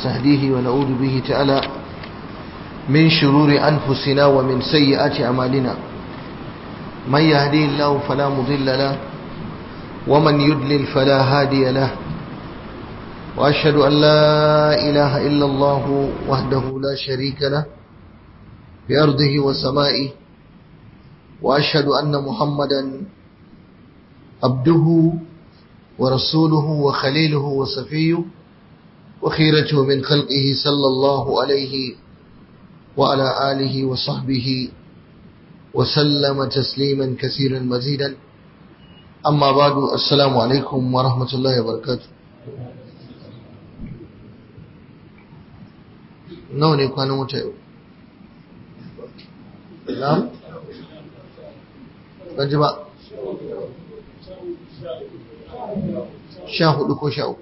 ونستهديه ونعوذ به تعالى من شرور أنفسنا ومن سيئات أعمالنا من يهدي الله فلا مضل له ومن يدلل فلا هادي له وأشهد أن لا إله إلا الله وحده لا شريك له بأرضه وسمائه وأشهد أن محمدا عبده ورسوله وخليله وصفيه وخيرته من خلقه صلى الله عليه وعلى آله وصحبه وسلم تسليما كثيرا مزيدا أما بعد السلام عليكم ورحمة الله وبركاته nawa ne kwanan wata yau na? ban ji ba sha hudu ko sha uku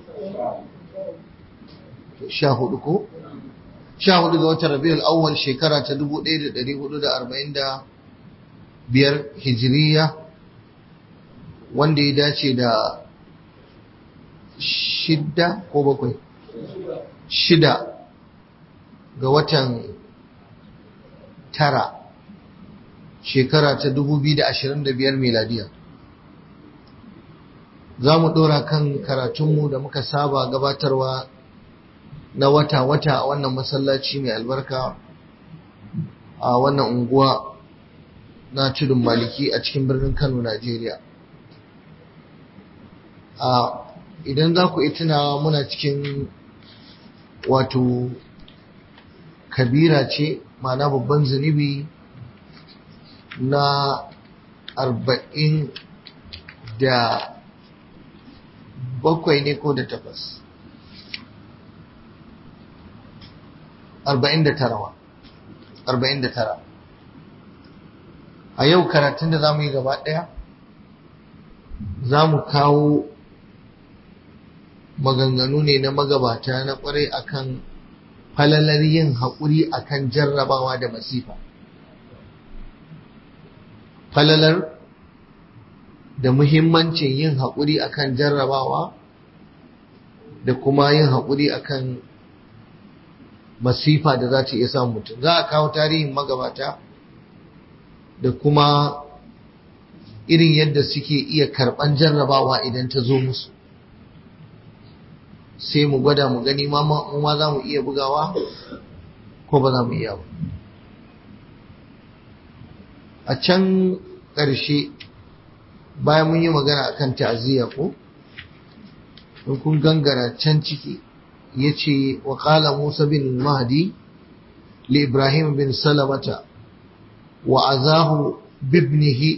sha hudu ko sha hudu ga watan rabiul awwal shekara ta dubu ɗaya da ɗari hudu da arba'in da biyar hijiriya wanda ya dace da shida ko bakwai shida ga watan tara shekara ta dubu biyu da ashirin da biyar miladiya za mu ɗora kan karatunmu da muka saba gabatarwa na wata-wata a wannan masallaci mai albarka a wannan unguwa na tudun maliki a cikin birnin kano najeriya a idan za ku tuna muna cikin wato kabira ce ma'ana babban zunubi na arba'in da bakwai ne ko da takwas arba'in da tara arba'in da tara a yau karatun da za mu yi gaba ɗaya za mu kawo maganganu ne na magabata na ƙwarai akan falalar yin haƙuri akan jarrabawa da masifa falalar da muhimmancin yin haƙuri akan jarrabawa da kuma yin haƙuri akan masifa da za ta iya samun mutum za a kawo tarihin magabata da kuma irin yadda suke iya karɓan jarrabawa idan ta zo musu sai mu gwada mu gani ma ma za mu iya bugawa ko ba za mu iya ba a can ƙarshe bayan mun yi magana akan ta'aziyya ko in kun gangara can ciki ya ce wa ƙala musa bin mahdi li ibrahim bin salamata wa azahu bibnihi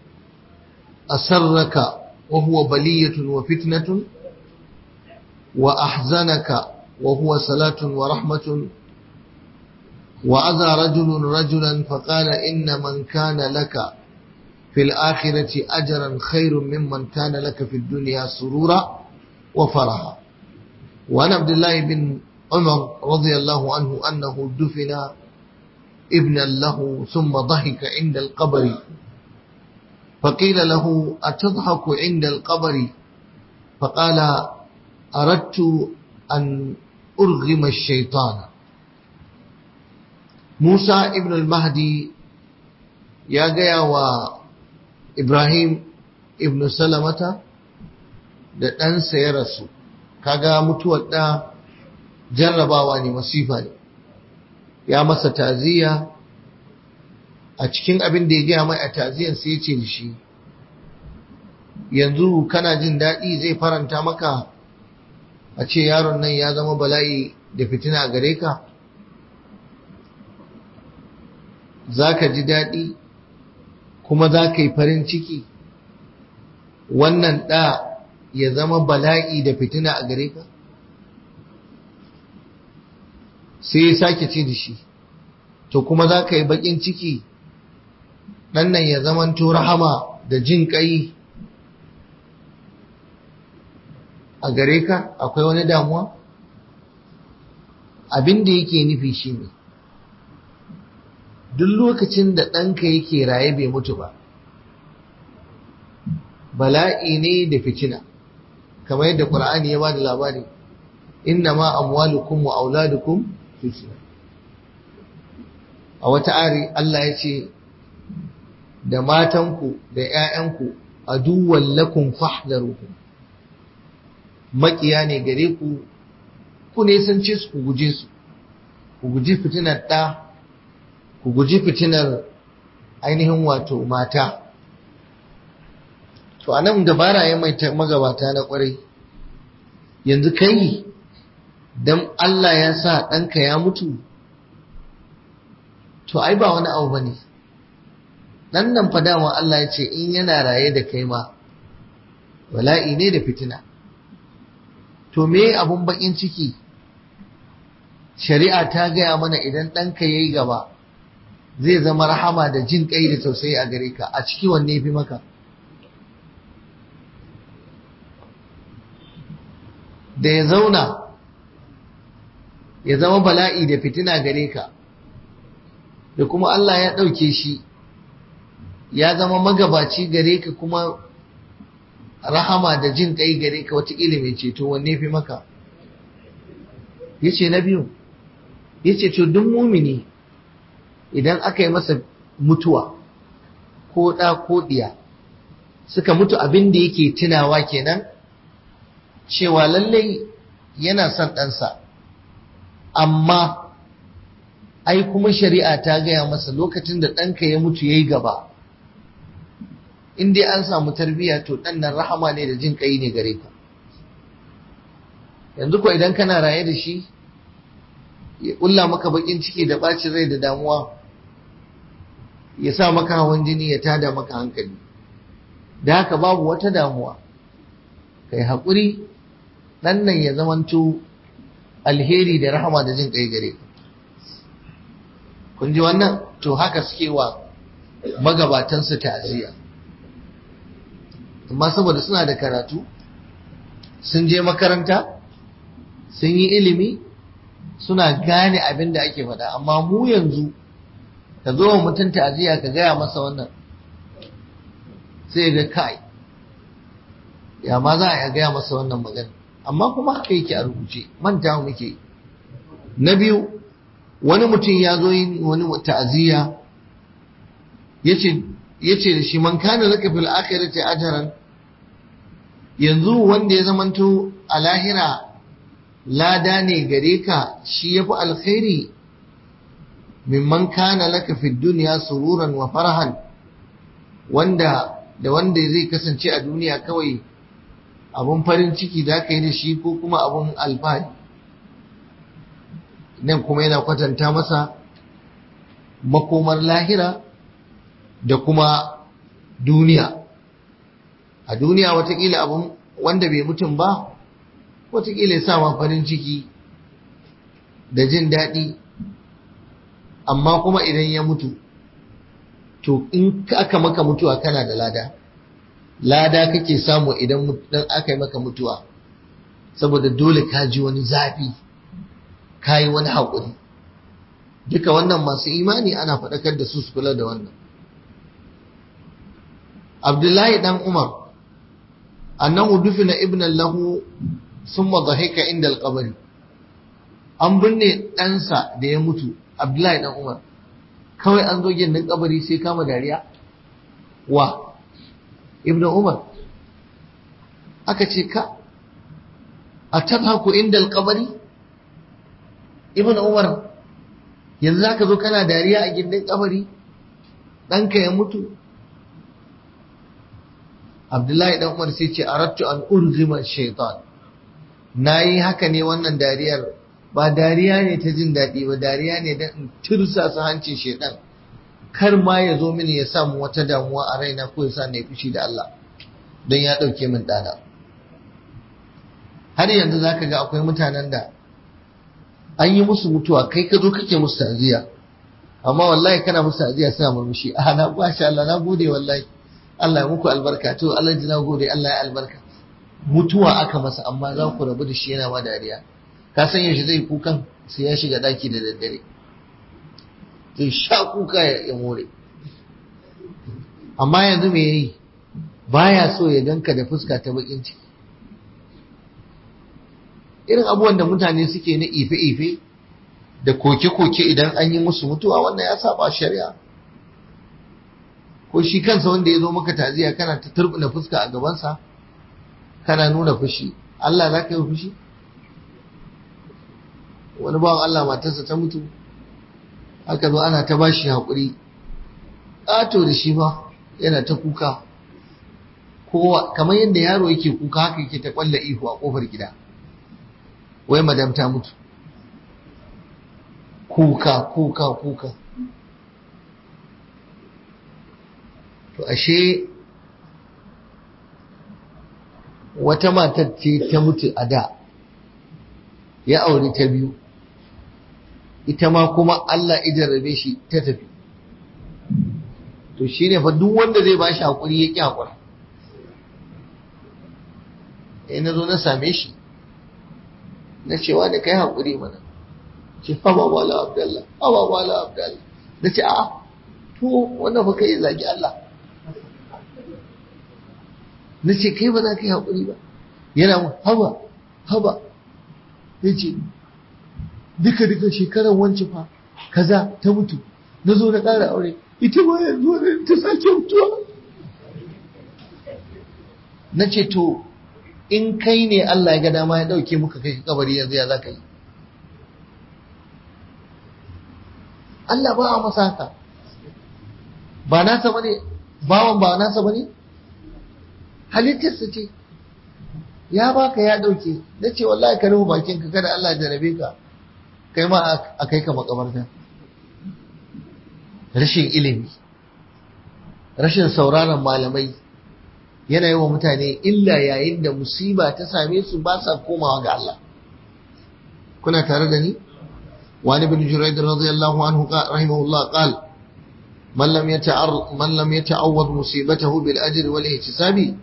asarraka wa huwa baliyatun wa fitnatun wa ahzanaka wa huwa salatun wa rahmatun وأذى رجل رجلا فقال إن من كان لك في الآخرة أجرا خير ممن كان لك في الدنيا سرورا وفرحا وعن عبد الله بن عمر رضي الله عنه أنه دفن ابنا له ثم ضحك عند القبر فقيل له أتضحك عند القبر فقال أردت أن أرغم الشيطان Musa ibn al-Mahdi ya gaya wa Ibrahim ibn Salamata da ɗansa ya rasu, kaga mutuwar ɗa jarrabawa ne masifa ne, ya masa taziya a cikin abin da ya gaya mai a taziyan sai ya ce da shi, yanzu kana jin daɗi zai faranta maka a ce yaron nan ya zama bala'i da fitina a gare ka? za ka ji daɗi kuma za ka yi farin ciki wannan ɗa ya zama bala'i da fitina a gare ka? sai ya sake ce da shi to kuma za ka yi baƙin ciki ɗan nan ya zama rahama da jin ƙai a gare ka akwai wani damuwa abin da yake nufi shi ne duk lokacin da ɗanka yake raye bai mutu ba bala'i ne da fitina kamar yadda ƙur'ani ya ba da labari innama amwalukum wa auladukum fitna a wata ari Allah ya ce da matanku da ‘ya'yanku a duwan lakun fahdaruhu makiya ne gare ku ku ne sun ce su ku guje su ku guji fitinar ɗa ku guji fitinar ainihin wato mata to a nan dabara ya mai magabata na kwarai yanzu kai don Allah ya sa ɗanka ya mutu to ai ba wani abu ba ne ɗan nan fa dama Allah ya ce in yana raye da kai ma wala'i ne da fitina to me abun bakin ciki shari'a ta gaya mana idan ɗanka ya yi gaba zai zama rahama da jin ƙai da tausayi a gare ka a ciki wanne fi maka da ya zauna ya zama bala'i da fitina gare ka da kuma Allah ya ɗauke shi ya zama magabaci gare ka kuma rahama da jin ƙai gare ka wata ilimin ceto wanne fi maka ya ce na biyu ya ce to duk mumini idan aka yi masa mutuwa ko ɗa ko ɗiya suka mutu abin da yake tunawa kenan cewa lallai yana son ɗansa amma ai kuma shari'a ta gaya masa lokacin da ɗanka ya mutu ya yi gaba in dai an samu tarbiyya to ɗan nan rahama ne da jin ƙai ne gare ka yanzu ko idan kana raye da shi ya ƙulla maka baƙin ciki da ɓacin rai da damuwa ya sa maka hawan jini ya tada maka hankali da haka babu wata damuwa kai haƙuri ɗan nan ya zamanto alheri da rahama da jin ƙai gare ka kun ji wannan to haka suke wa magabatansu ta'aziyya amma saboda suna da karatu sun je makaranta sun yi ilimi suna gane abin da ake faɗa amma mu yanzu ka zo wa mutum ta'aziyya ka gaya masa wannan sai ga kai ya ma za a gaya masa wannan magana amma kuma haka yake a rubuce manta muke na biyu wani mutum ya zo yin wani ta'aziyya yace da shi man kana laka fil akhirati ajran yanzu wanda ya zamanto a lahira lada ne gare ka shi yafi alkhairi mimman kana laka fid dunya sururan wa farahan wanda da wanda zai kasance a duniya kawai abun farin ciki da ka yi da shi ko kuma abun alfahari nan kuma yana kwatanta masa makomar lahira da kuma duniya a duniya watakila abun wanda bai mutum ba watakila ya sa farin ciki da jin daɗi amma kuma idan ya mutu to in aka maka mutuwa kana da lada lada kake samu idan aka yi maka mutuwa saboda dole ka ji wani zafi ka yi wani haƙuri duka wannan masu imani ana faɗakar da su su kula da wannan abdullahi dan umar annahu dufina ibnan lahu summa dhahika inda alqabri an binne ɗansa da ya mutu abdullahi dan umar kawai an zo gindin kabari sai kama dariya wa ibnu umar aka ce ka a tadhaku inda alqabri ibnu umar yanzu zaka zo kana dariya a gindin kabari ɗanka ya mutu abdullahi dan umar sai ce arattu an urzima shaitan nayi haka ne wannan dariyar ba dariya ne ta jin daɗi ba dariya ne don in tursasa hancin shaitan kar ma ya zo mini ya samu wata damuwa a raina ko ya sa na fushi da Allah don ya ɗauke min ɗana har yanzu za ka ga akwai mutanen da an yi musu mutuwa kai ka zo kake musu ta'aziyya amma wallahi kana musu ta'aziyya suna murmushi a na ba Allah na gode wallahi Allah ya muku albarka to Allah ji na gode Allah ya albarka mutuwa aka masa amma za ku rabu da shi yana ma dariya ka san yaushe zai kukan sai ya shiga daki da daddare zai sha kuka ya more amma yanzu me yayi baya so ya ganka da fuska ta bakin ciki irin abubuwan da mutane suke na ife-ife da koke-koke idan an yi musu mutuwa wannan ya saba shari'a ko shi kansa wanda ya zo maka taziya kana ta turbina fuska a gabansa kana nuna fushi Allah za ka yi fushi wani bawan Allah matarsa ta mutu aka zo ana ta bashi haƙuri ƙato da shi ba yana ta kuka kowa kamar yadda yaro yake kuka haka yake ta ƙwalla ihu a ƙofar gida wai madam ta mutu kuka kuka kuka to ashe wata matar ce ta mutu a da ya aure ta biyu ita ma kuma Allah idan rabe shi ta tafi to shi ne fa duk wanda zai ba shi haƙuri ya ƙi haƙura sai na zo na same shi na cewa da kai haƙuri mana ce haba wala abdallah haba wala abdallah na ce a to wanda fa kai zagi Allah na ce kai ba za ka yi haƙuri ba yana mu haba haba ya ce duka duka shekarar wancan fa kaza ta mutu na zo na ƙara aure ita ma yanzu wani ta sake mutuwa na ce to in kai ne Allah ya ga dama ya ɗauke muka kai kabari yanzu ya za ka yi Allah ba a masa haka ba nasa bane bawan ba nasa bane halittarsa ce ya baka ya ɗauke na ce wallahi ka rufe bakinka kada Allah ya jarabe ka kai ma a kai ka makabarta rashin ilimi rashin sauraron malamai yana yi wa mutane illa yayin da musiba ta same su ba sa komawa ga Allah kuna tare da ni wani bin juraid radiyallahu anhu rahimahullah qal man lam yata'ar man lam yata'awwad musibatahu bil ajri wal ihtisabi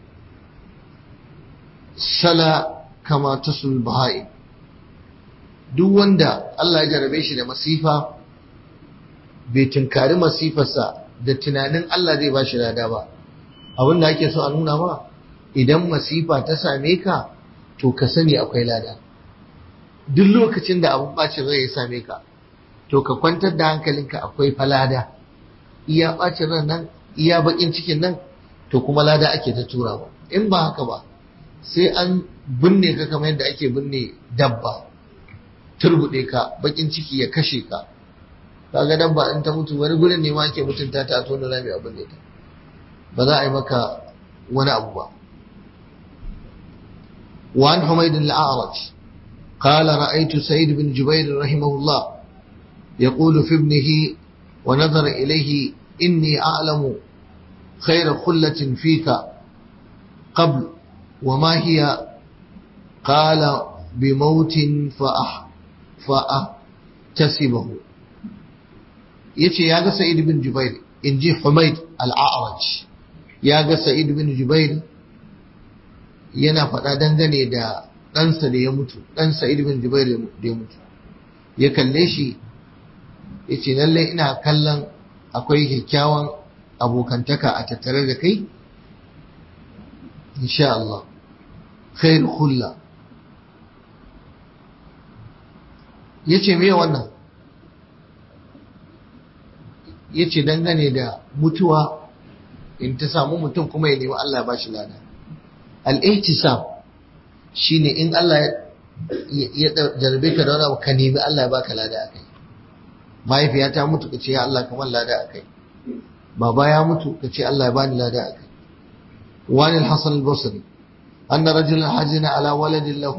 sala kama tasul bahai duk wanda Allah ya jarabe shi da masifa bai tunkari masifarsa da tunanin Allah zai ba shi lada ba abin da ake so a nuna ma idan masifa ta same ka to ka sani akwai lada duk lokacin da abin bacin rai ya same ka to ka kwantar da hankalinka akwai falada iya bacin ran nan iya bakin cikin nan to kuma lada ake ta turawa in ba haka ba sai an binne ka kamar yadda ake binne dabba turbuɗe ka bakin ciki ya kashe ka kaga dabba in ta mutu wani gurin ne ma ake mutunta ta a tona rami abin da ta ba za a yi maka wani abu ba وعن حميد الأعرج قال رأيت سيد بن جبير رحمه الله يقول في ابنه ونظر إليه إني أعلم خير خلة فيك قبل وما هي قال بموت فأح فأحتسبه yace ya ga Sa'id bin Jubair in ji Humayd al-A'raj ya ga Sa'id bin Jubair yana faɗa dangane da ɗansa da ya mutu ɗan Sa'id bin Jubair da ya mutu ya kalle shi yace lallai ina kallon akwai kyakkyawan abokantaka a tattare da kai insha Allah khair khulla yace me wannan yace dangane da mutuwa in ta samu mutum kuma ya nemi Allah ba shi lada al-ihtisab shine in Allah ya jarbe ka da wani abu ka nemi Allah ya baka lada akai mahaifiya ta mutu ka ce ya Allah kamar lada akai baba ya mutu ka ce Allah ya bani lada akai wani al-hasan al-basri أن رجلا حزن على ولد له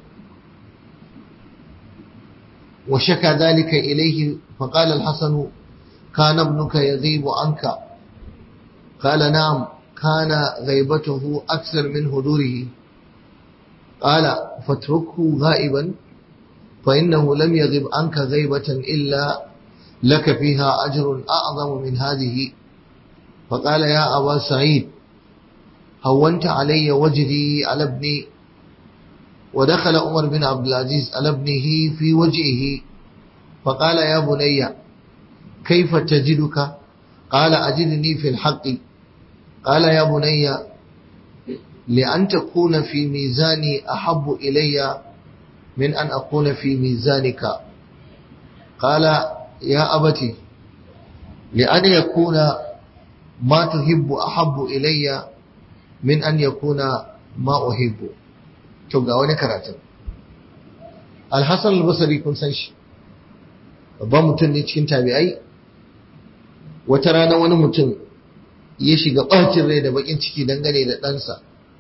وشكى ذلك إليه فقال الحسن كان ابنك يغيب عنك قال نعم كان غيبته أكثر من هدوره قال فاتركه غائبا فإنه لم يغب عنك غيبة إلا لك فيها أجر أعظم من هذه فقال يا أبا سعيد هونت علي وجهي على ابني ودخل عمر بن عبد العزيز على ابنه في وجهه فقال يا بني كيف تجدك قال أجدني في الحق قال يا بني لأن تكون في ميزاني أحب إلي من أن أكون في ميزانك قال يا أبتي لأن يكون ما تحب أحب إلي من أن يكون ما أحب توقع wani karatun alhassan albasari kun san shi babban mutum ne cikin tabi'ai wata rana wani mutum ya shiga ɓacin rai da bakin ciki dangane da ɗansa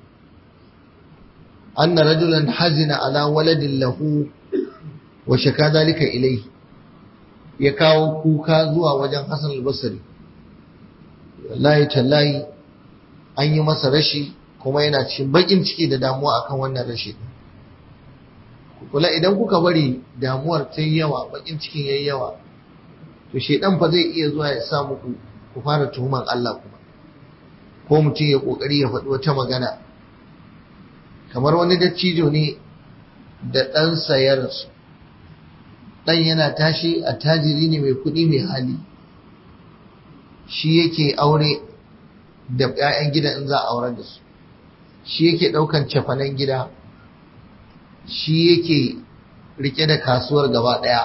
anna rajulan hazina ala waladin lahu wa shaka dalika ilai ya kawo kuka zuwa wajen hassan albasari wallahi tallahi an yi masa rashi kuma yana cikin bakin ciki da damuwa akan wannan rashi kula idan kuka bari damuwar ta yawa bakin cikin yayi yawa to shedan fa zai iya zuwa ya sa muku ku fara tuhuman Allah kuma ko mutum ya kokari ya faɗi wata magana kamar wani dattijo ne da ɗansa ya rasu ɗan yana tashi a tajiri ne mai kuɗi mai hali shi yake aure da 'ya'yan gida in za a aurar da su shi yake ɗaukan cefanen gida shi yake rike da kasuwar gaba ɗaya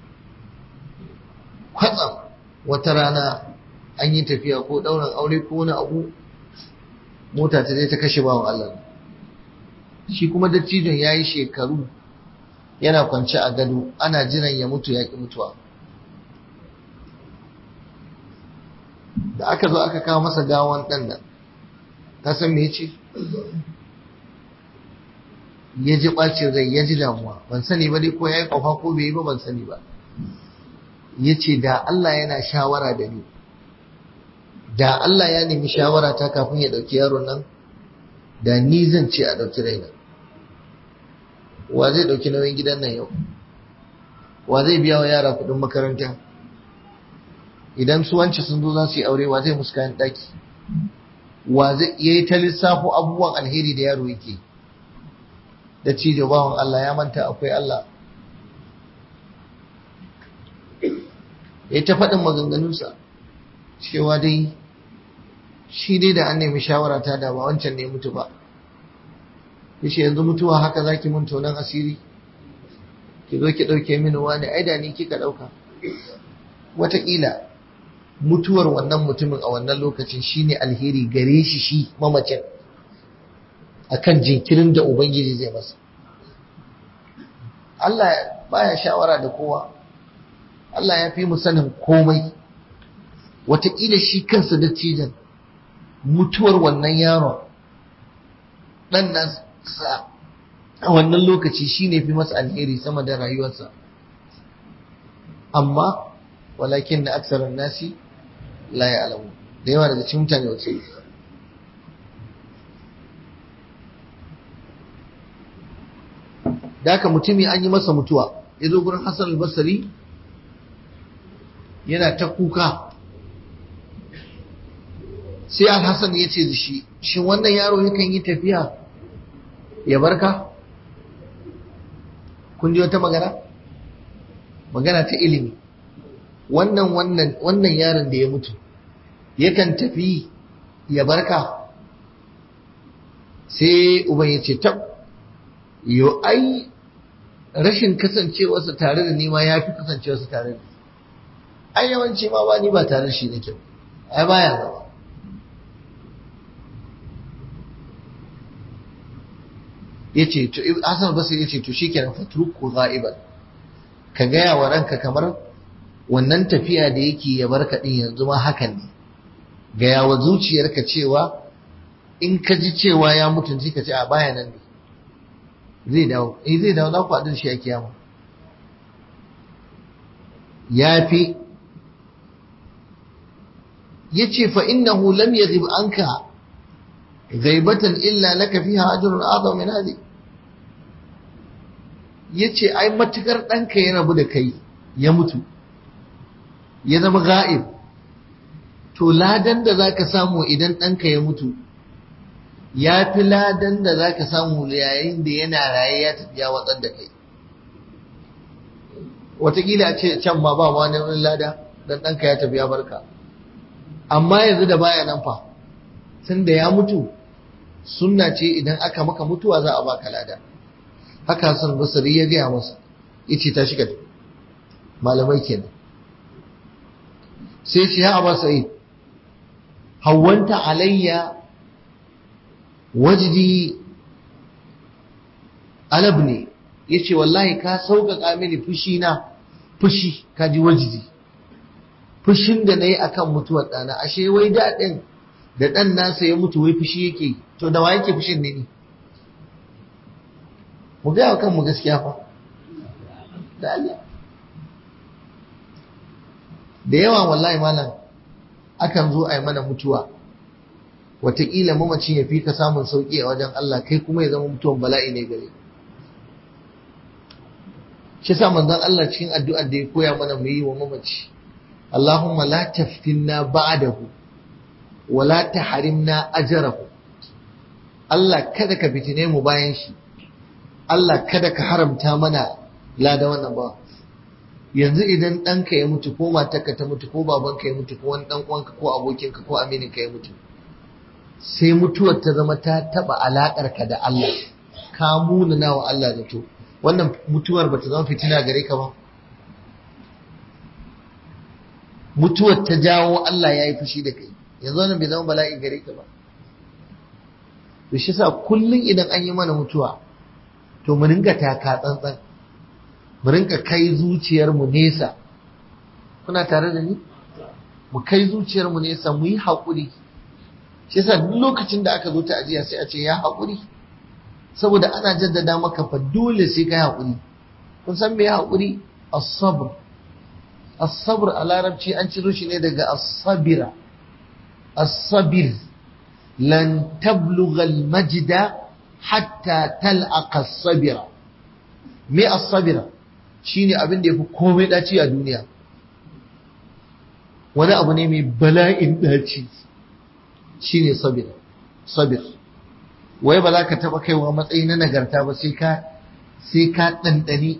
kwatsam wata rana an yi tafiya ko ɗaurin aure ko wani abu mota ta je ta kashe bawan Allah shi kuma dattijon ya yi shekaru yana kwance a gado ana jiran ya mutu ya ƙi mutuwa da aka zo aka kawo masa gawan ɗan nan ta san me ce ya ji ɓacin rai ya ji damuwa ban sani ba dai ko ya yi ƙwafa ko bai yi ba ban sani ba ya ce da Allah yana shawara da ni da Allah ya nemi shawara ta kafin ya ɗauki yaron nan da ni zan ce a ɗauki raina wa zai ɗauki nauyin gidan nan yau wa zai biya wa yara kuɗin makaranta idan su wance sun zo za su yi aure wa zai musu kayan ɗaki wa zai yi ta lissafo abubuwan alheri da yaro yake da cijo bawan Allah ya manta akwai Allah ya ta faɗin maganganunsa cewa dai shi dai da an nemi shawara ta da ba wancan ne mutu ba yace yanzu mutuwa haka zaki mun tonan asiri ki zo ki ɗauke mini wani ai da ni kika ɗauka wataƙila mutuwar wannan mutumin a wannan lokacin shine alheri gare shi shi mamacin akan jinkirin da ubangiji zai masa Allah baya shawara da kowa Allah ya fi mu sanin komai wataƙila shi kansa dattijan mutuwar wannan yaron ɗan nan a wannan lokaci shine fi masa alheri sama da rayuwarsa amma walakin na aksarar nasi la ya alamu da yawa daga cikin mutane wace da haka mutumi an yi masa mutuwa ya zo gurin hassan albasari yana ta kuka sai alhassan ya ce da shi shi wannan yaro yakan yi tafiya ya barka kun ji wata magana magana ta ilimi wannan wannan wannan yaron da ya mutu yakan tafi ya barka sai uban ya ce tab yo ai rashin kasancewarsa tare da ni ma ya fi kasancewarsa tare da ni ai yawanci ma ba ni ba tare da shi nake ai baya zama yace to Hassan Basri yace to shikenan fatruku ghaiban ka gaya wa ranka kamar wannan tafiya da yake ya barka din yanzu ma hakan ne gaya wa zuciyarka cewa in ka ji cewa ya mutu sai ka ce a baya nan ne zai dawo eh zai dawo za ku haɗu da shi a kiyama ya fi ya ce fa innahu lam yaghib anka ghaibatan illa laka fiha ajrun a'zam min hadi yace ai matukar ɗanka ya rabu da kai ya mutu ya zama ga'ib to ladan da zaka samu idan ɗanka ya mutu ya fi ladan da zaka samu yayin da yana raye ya tafi ya watsar da kai Wataƙila ce can ma ba wani lada dan ɗanka ya tafi ya barka amma yanzu da baya nan fa tun da ya mutu sunna ce idan aka maka mutuwa za a baka lada haka Hassan Basri ya gaya masa yace ta shiga malamai kenan sai ce ya Abu Sa'id hawanta alayya wajdi alabni yace wallahi ka sauƙaƙa mini fushi na fushi kaji wajdi fushin da nayi akan mutuwar ɗana ashe wai da ɗin da ɗan nasa ya mutu wai fushi yake to da wa yake fushin ne ni mu gaya wa kanmu gaskiya fa da Allah da yawa wallahi malam akan zo a yi mana mutuwa wataƙila mamacin ya fi ka samun sauƙi a wajen Allah kai kuma ya zama mutuwan bala'i ne gare shi sa manzon Allah cikin addu'ar da ya koya mana mu yi wa mamaci Allahumma la taftinna ba'dahu wa la tahrimna ajrahu Allah kada ka fitine mu bayan shi Allah kada ka haramta mana lada wannan ba yanzu idan ɗanka ya mutu ko matarka ta mutu ko babanka ya mutu ko wani ɗan uwanka ko abokinka ko amininka ya mutu sai mutuwar ta zama ta taɓa alaƙarka da Allah ka munana wa Allah da to wannan mutuwar ba ta zama fitina gare ka ba mutuwar ta jawo Allah ya yi fushi da kai yanzu wannan bai zama bala'i gare ka ba to shi sa kullum idan an yi mana mutuwa to mu ringa taka tsantsan mu ringa kai zuciyarmu nesa kuna tare da ni mu kai zuciyarmu nesa mu yi haƙuri shi yasa duk lokacin da aka zo ta ajiya sai a ce ya haƙuri saboda ana jaddada maka fa dole sai kai haƙuri kun san me haƙuri as-sabr as-sabr a larabci an ciro shi ne daga as-sabira as-sabir lan tablugha al-majda hatta tal'aqa as-sabira me as-sabira shine abin da yafi komai daci a duniya wani abu ne mai bala'in daci shine sabir sabir wai ba za ka taba kaiwa matsayi na nagarta ba sai ka sai ka dandani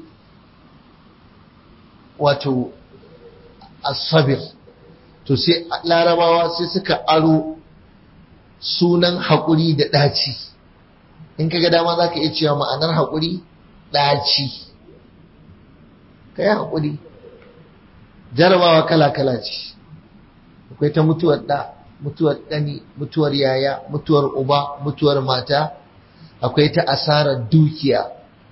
wato as-sabir to sai larabawa sai suka aro sunan haƙuri da ɗaci in ka ga dama za ka iya cewa ma'anar haƙuri ɗaci ka yi haƙuri jarabawa kala-kala ce akwai ta mutuwar ɗa mutuwar ɗani mutuwar yaya mutuwar uba mutuwar mata akwai ta asarar dukiya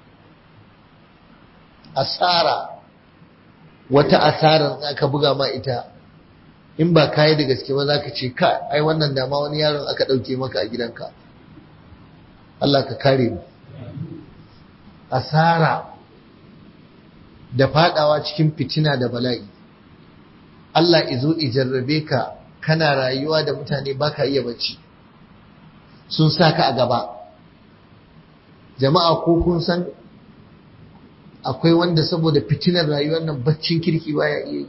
asara wata asarar za ka buga ma ita in ba kayi da gaske ba za ka ce ka ai wannan dama wani yaron aka ɗauke maka a gidanka Allah ka kare mu asara da fadawa cikin fitina da bala'i Allah izo ijarrabe ka kana rayuwa da mutane baka iya bacci sun sa ka a gaba jama'a ko kun san akwai wanda saboda fitinar rayuwar nan baccin kirki baya iya yi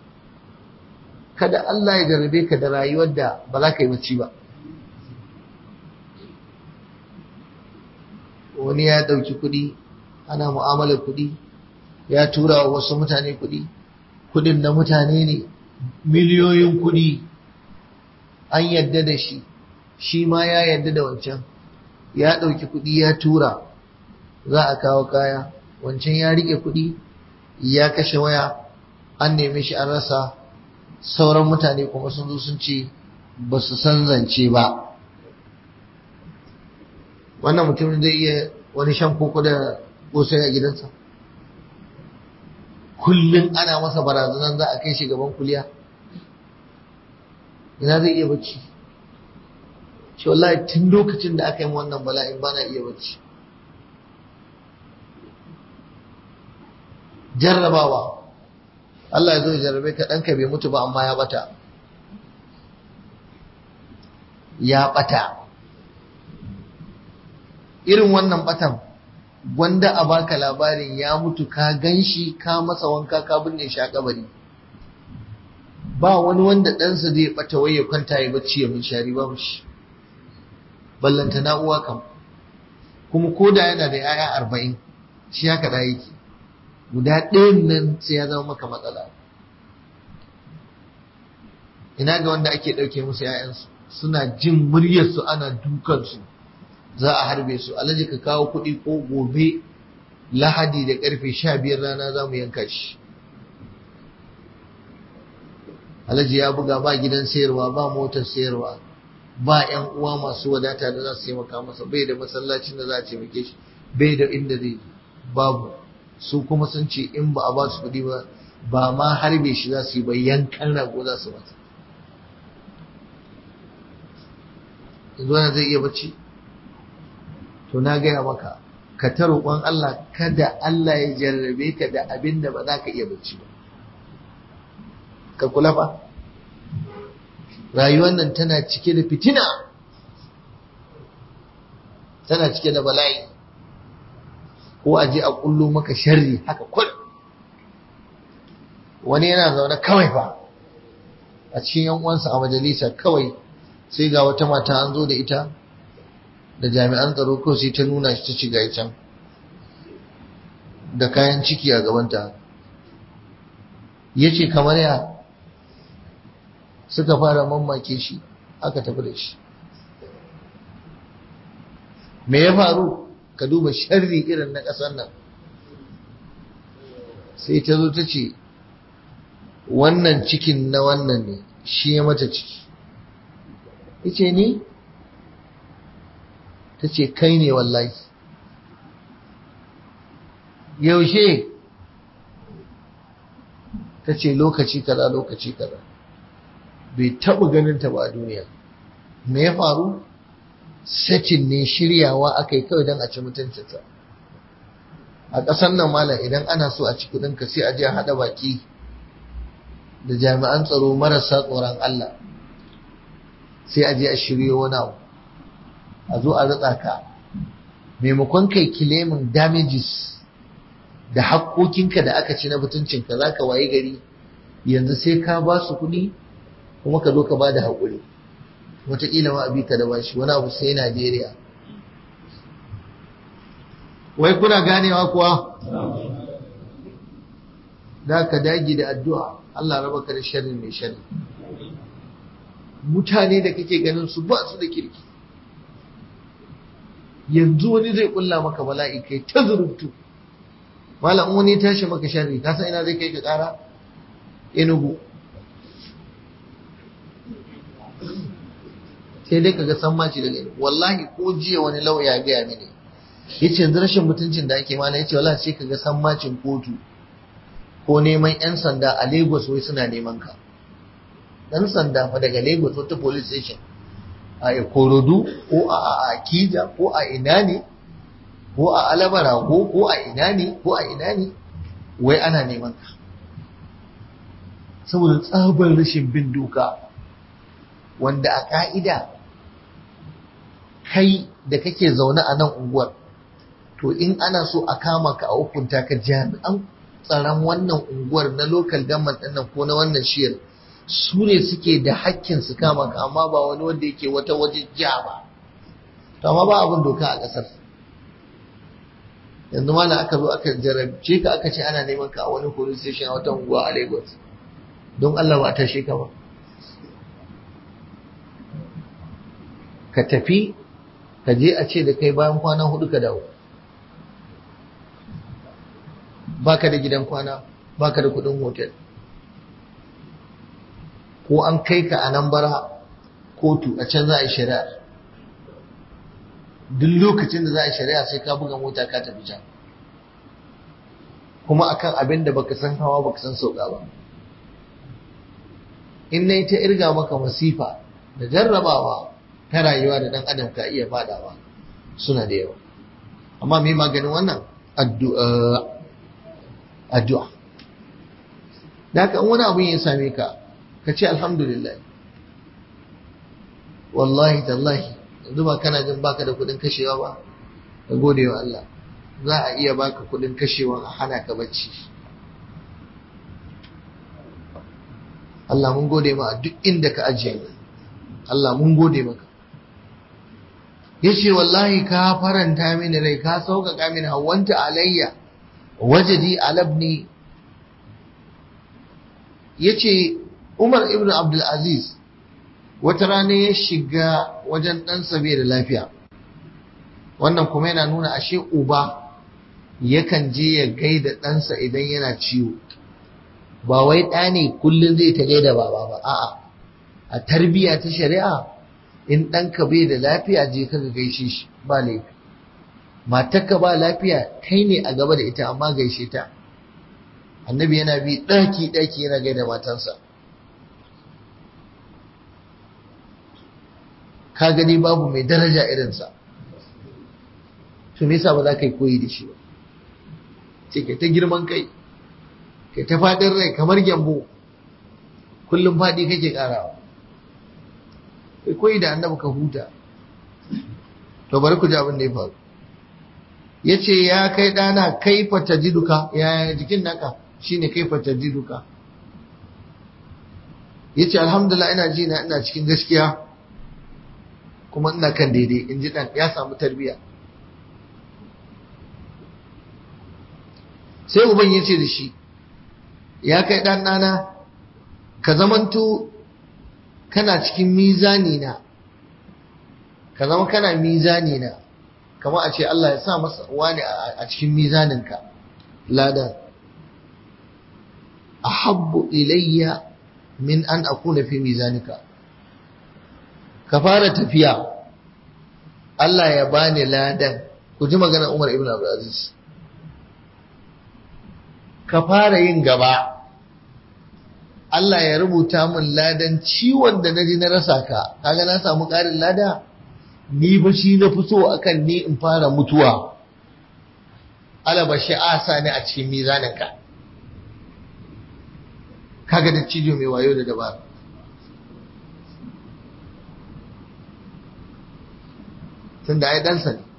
kada Allah ya jarrabe ka da rayuwar da ba za ka yi bacci ba wani ya ɗauki kuɗi ana mu'amalar kuɗi ya tura wa wasu mutane kuɗi kuɗin na mutane ne miliyoyin kuɗi an yadda da shi shi ma ya yadda da wancan ya ɗauki kuɗi ya tura za a kawo kaya wancan ya riƙe kuɗi ya kashe waya an neme shi an rasa sauran mutane kuma sun zo sun ce ba su san zance ba wannan mutumin zai iya wani shan koko da kosai a gidansa kullum ana masa barazanan za a kai shi gaban kuliya ina zai iya bacci ce wallahi tun lokacin da aka yi wannan bala'in bana iya bacci jarrabawa Allah ya zo ya jarrabe ka ɗanka bai mutu ba amma ya bata ya bata irin wannan batan gwanda a baka labarin ya mutu ka ganshi ka masa wanka ka binne shi a kabari ba wani wanda ɗansa zai bata wai ya kwanta ya bacci ya shari babu shi ballanta na uwa kam kuma ko da yana da yaya arba'in shi haka da yake guda ɗayan nan sai ya zama maka matsala ina ga wanda ake ɗauke musu ‘ya'yansu suna jin muryarsu ana dukansu za a harbe su alhaji ka kawo kuɗi ko gobe lahadi da karfe sha biyar rana za mu yanka shi alhaji ya buga ba gidan sayarwa ba motar sayarwa ba yan uwa masu wadata da za su taimaka masa bai da masallacin da za a taimake shi bai da inda zai babu su kuma sun ce in ba a ba su kuɗi ba ba ma harbe shi za su yi ba yankan rago za su masa yanzu wani zai iya bacci to na gaya maka ka ta roƙon Allah kada Allah ya jarrabe ka da abin da ba za ka iya bacci ba ka kula ba rayuwar nan tana cike da fitina tana cike da bala'i ko a je a kullo maka sharri haka kul wani yana zaune kawai fa a cikin yan uwansa a majalisa kawai sai ga wata mata an zo da ita da jami'an tsaro ko sai ta nuna shi ta ci ga can da kayan ciki a gabanta ya ce kamar ya suka fara mamake shi aka tafi da shi me ya faru ka duba sharri irin na ƙasar nan sai ta zo ta ce wannan cikin na wannan ne shi ya mata ciki ya ce ni ta ce kai ne wallahi yaushe ta ce lokaci kaza lokaci kaza bai taɓa ganin ta ba a duniya me ya faru sakin ne shiryawa aka yi kawai don a ci mutuncinsa a ƙasar nan malam idan ana so a ci kuɗinka sai a je a haɗa baki da jami'an tsaro marasa tsoron Allah sai a je a shiryo wani abu a zo a ratsa ka maimakon kai kilemin damages da haƙoƙinka da aka ci na mutuncinka za ka waye gari yanzu sai ka ba su kuɗi kuma ka zo ka ba da haƙuri wataƙila ma abi ka da bashi wani abu sai Najeriya wai kuna ganewa kuwa da ka dagi da addu'a Allah raba ka da sharri mai sharri mutane da kake ganin su ba su da kirki yanzu wani zai kulla maka bala'i kai ta zurubtu malam wani tashi maka sharri ka san ina zai kai ka kara enugu sai dai kaga san maci daga enugu wallahi ko jiya wani lauya ya gaya mini yace yanzu rashin mutuncin da ake mana yace wallahi sai kaga san macin kotu ko neman yan sanda a Lagos wai suna neman ka dan sanda fa daga Lagos wata police station a Ikorodu ko a Akija ko a ina ne ko a Alabarago ko a ina ne ko a ina ne wai ana neman ka saboda tsabar rashin bin doka wanda a ka'ida kai da kake zaune a nan unguwar to in ana so a kama ka a hukunta ka jami'an tsaron wannan unguwar na local government ɗin nan ko na wannan shiyar su ne suke da hakkin su kama ka amma ba wani wanda yake wata waje ja ba to amma ba abin doka a ƙasar yanzu ma aka zo aka jarabce ka aka ce ana neman ka a wani police station a wata unguwa a Lagos don Allah ba ta tashe ka ba ka tafi ka je a ce da kai bayan kwana hudu ka dawo baka da gidan kwana baka da kudin hotel ko an kai ka a nan bara kotu a can za a yi shari'a duk lokacin da za a yi shari'a sai ka buga mota ka tafi can kuma akan abin da baka san hawa baka san sauka ba in na ta irga maka masifa da jarrabawa ta rayuwa da dan adam ka iya fadawa suna da yawa amma me maganin wannan addu'a addu'a da haka wani abu ya same ka ka ce alhamdulillah wallahi tallahi yanzu ba kana jin baka da kudin kashewa ba ka gode wa Allah za a iya baka kudin kashewa a hana ka bacci Allah mun gode ma duk inda ka ajiye Allah mun gode maka yace wallahi ka faranta mini rai ka sauƙaƙa mini hawanta alayya wajadi alabni yace Umar ibn Abdul Aziz wata rana ya shiga wajen ɗansa bai da lafiya wannan kuma yana nuna ashe uba yakan je ya gaida ɗansa idan yana ciwo ba wai ɗa ne kullum zai ta gaida baba ba a'a a tarbiyya ta shari'a in ɗanka bai da lafiya je ka gaishe shi ba laifi matarka ba lafiya kai ne a gaba da ita amma gaishe ta annabi yana bi ɗaki ɗaki yana gaida matansa ka gani babu mai daraja irinsa to me yasa ba za ka yi koyi da shi ba ce kai ta girman kai kai ta faɗin rai kamar gyambo kullum faɗi kake ƙarawa kai koyi da annabi ka huta to bari ku ji abin da ya faru ya ce ya kai ɗana kaifa ta ji duka ya jikin naka shine kaifa ta ji duka ya ce alhamdulillah ina ji na ina cikin gaskiya kuma ina kan daidai in ji ɗan ya samu tarbiyya sai uban ya ce da shi ya kai ɗan ɗana ka zamanto kana cikin mizani na ka zama kana mizani na kamar a ce Allah ya sa masa wani a cikin mizaninka ladan ahabbu ilayya min an akuna fi mizanika ka fara tafiya Allah ya bani ladan ku ji magana Umar ibn Abdul Aziz ka fara yin gaba Allah ya rubuta min ladan ciwon da naji na rasa ka kaga na samu ƙarin lada ni ba shi na fi so akan ni in fara mutuwa alaba shi asa ne a cikin mizaninka kaga da cijo mai wayo da dabara tun da ai ɗansa ne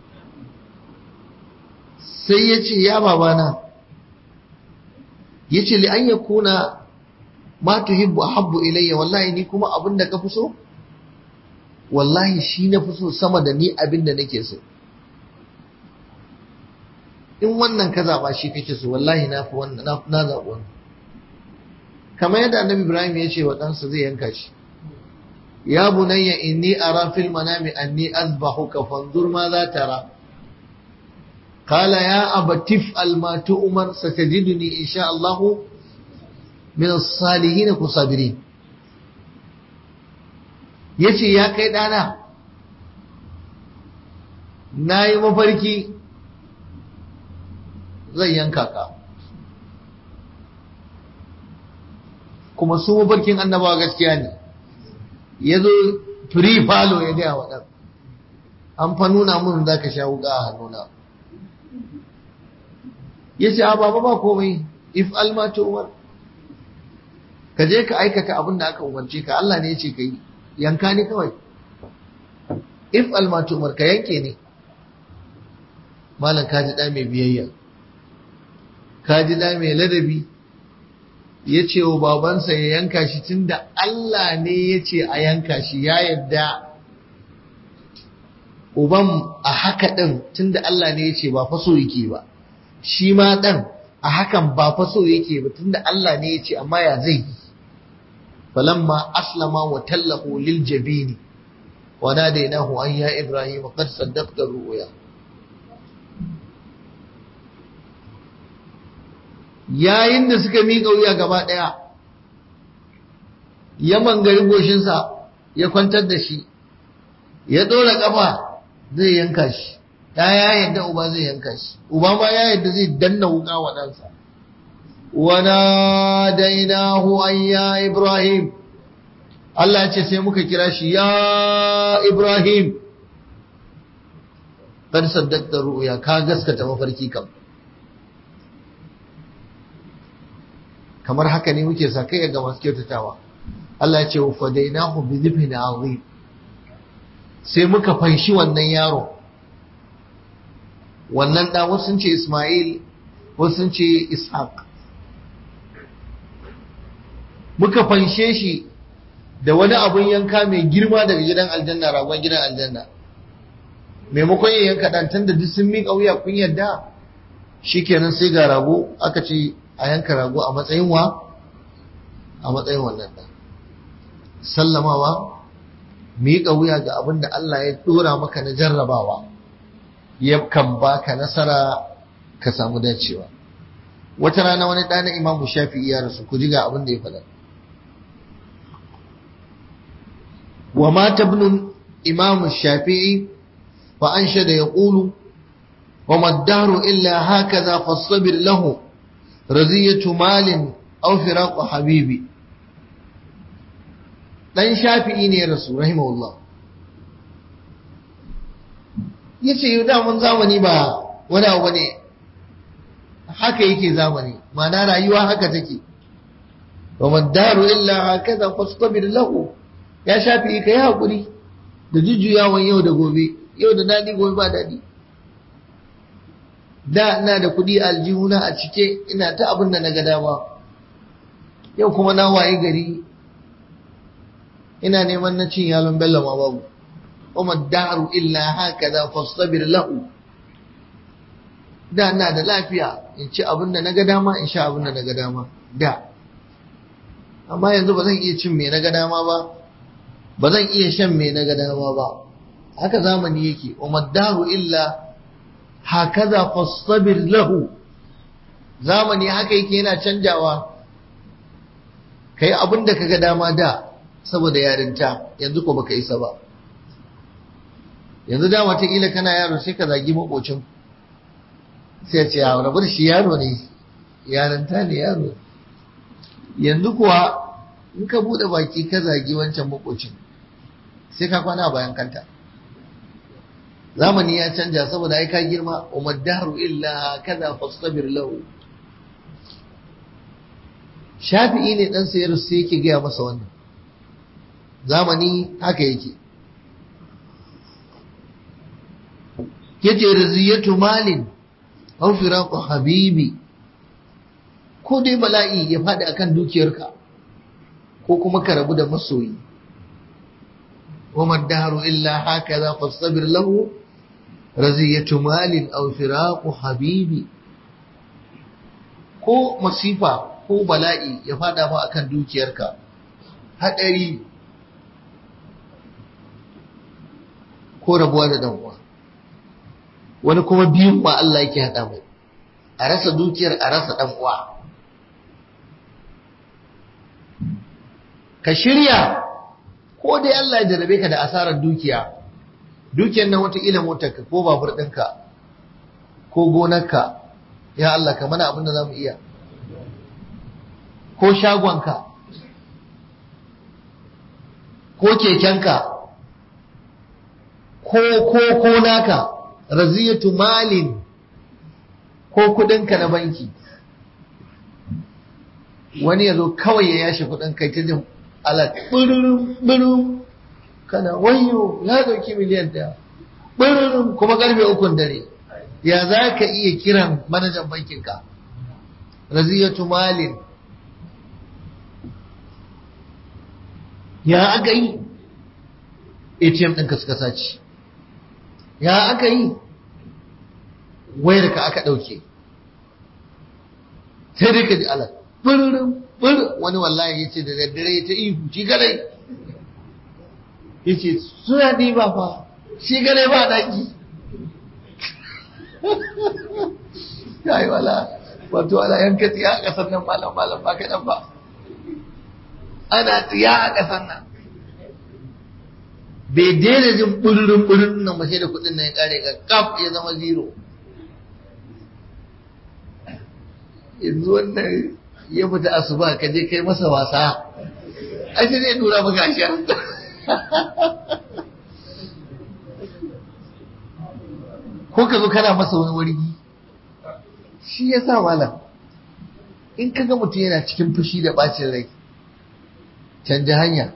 sai ya ce ya babana ya ce li an ya kuna ma tuhibbu ahabbu ilayya wallahi ni kuma abin da ka fi so wallahi shi na fi so sama da ni abin da nake so in wannan ka zaɓa shi kake so wallahi na fi wannan na zaɓi wannan kamar yadda annabi ibrahim ya ce wa ɗansa zai yanka shi ya bunayya inni ara fil manami anni azbahuka fanzur ma za tara قال يا أبا تفعل ما تؤمر ستجدني إن شاء الله من الصالحين كصابرين yace ya kai ɗana na yi mafarki zai yanka ka kuma su mafarkin annabawa gaskiya ne ya zo free falo ya gaya wa ɗan an fa nuna mun za ka sha wuka a hannuna ya ce baba ba komai if almatu umar ka je ka aikata abin da aka umarce ka Allah ne ya ce ka yi yanka ni kawai if almatu umar ka yanke ne malam ka ji ɗa mai biyayya ka ji ɗa mai ladabi ya ce wa babansa ya yanka shi tunda Allah ne ya ce a yanka shi ya yadda uban a haka ɗin tunda Allah ne ya ce ba faso yake ba shi ma ɗan a hakan ba faso yake ba tunda Allah ne ya ce amma ya zai yi falamma aslama wa tallahu lil jabini wa nadainahu an ya ibrahim qad saddaqta ru'ya yayin da suka miƙa wuya gaba ɗaya ya mangari goshinsa ya kwantar da shi ya ɗora ƙafa zai yanka shi ya ya yadda uba zai yanka shi uba ma ya yadda zai danna wuka wa ɗansa wana dainahu an ya ibrahim Allah ce sai muka kira shi ya ibrahim kar saddaqta ru'ya ka gaskata mafarki kam kamar haka ne muke sa kai ga masu kyautatawa Allah ya ce wa fadainahu bi dhibhin azim sai muka fanshi wannan yaro wannan da wasu ce Ismail wasu ce Ishaq muka fanshe shi da wani abun yanka mai girma daga gidan aljanna ragon gidan aljanna maimakon ya yanka dan tunda duk sun miƙa wuya kun yadda shikenan sai ga rago aka ce a yanka rago a matsayin wa a matsayin wannan ɗan sallamawa miƙa wuya ga abin da Allah ya ɗora maka na jarrabawa ya kan baka nasara ka samu dacewa wata rana wani ɗana imamu shafi'i ya rasu ku ji ga abin da ya faɗa wa mata ibn imamu shafi'i fa anshada yaqulu wa maddaru illa hakaza fastabir lahu raziyatu malin aw firaqu habibi dan shafi'i ne rasu rahimahullah yace yau da mun zamani ba wani abu ne haka yake zamani ma'ana rayuwa haka take wa maddaru illa hakaza fastabir lahu ya shafi ka yi hakuri da jujjuyawan yau da gobe yau da dadi gobe ba dadi da ina da kudi aljihuna a cike ina ta abin da na ga dama yau kuma na waye gari ina neman na cin yalon bello ma babu wa maddaru illa hakaza fastabir lahu da ina da lafiya in ci abin da na ga dama in sha abin da na ga dama da amma yanzu ba zan iya cin me na ga dama ba ba zan iya shan me na ga dama ba haka zamani yake wa maddaru illa hakaza fastabir lahu zamani haka yake yana canjawa kai abin da kaga dama da saboda yarinta yanzu ko baka isa ba yanzu da wataƙila kana yaro sai ka zagi makocin sai ce ya rabar shi yaro ne yarinta ne yaro yanzu kuwa in ka bude baki ka zagi wancan makocin sai ka kwana bayan kanta zamani ya canja saboda ai ka girma umaddaru illa kaza fastabir lahu shafi'i ne dan sayar sai yake gaya masa wannan zamani haka yake yace riziyatu malin aw firaqu habibi ko dai bala'i ya faɗi akan dukiyarka ko kuma ka rabu da masoyi wa maddaru illa hakaza fastabir lahu raziyatu malin aw firaqu habibi ko masifa ko bala'i ya faɗa fa akan dukiyarka hadari ko rabuwa da dan uwa wani kuma biyun ba Allah yake haɗa mai a rasa dukiyar a rasa ɗan uwa ka shirya ko dai Allah ya jarabe ka da asarar dukiya dukiyar nan wataƙila motarka ko babur ɗinka ko gonarka ya Allah ka mana abin da za mu iya ko shagonka ko kekenka ko ko ko naka raziyatu malin ko kudinka na banki wani ya zo kawai ya yashe kudin kai ta jin alat bururum burum kana wayo ya dauki miliyan daya bururum kuma karfe ukun dare ya za ka iya kiran manajan bankinka raziyatu malin ya aka yi atm ɗinka suka sace ya aka yi wayarka aka ɗauke sai dai ka ji alat bururum bururum wani wallahi ya ce da daddare ta ihu shi gadai ya ce suna ɗiba fa shi gadai ba ɗaki ya yi wala wato ala yanka tsiya a ƙasar nan malam malam ba kaɗan ba ana tsiya a ƙasar nan bai daina jin bururin bururin nan ba sai da kuɗin nan ya ƙare ga kaf ya zama zero yanzu wannan ya fita asuba ka je kai masa wasa ai sai zai dura maka ashar ko ka zo kana masa wani wargi shi ya sa malam in ka ga mutum yana cikin fushi da bacin rai canja hanya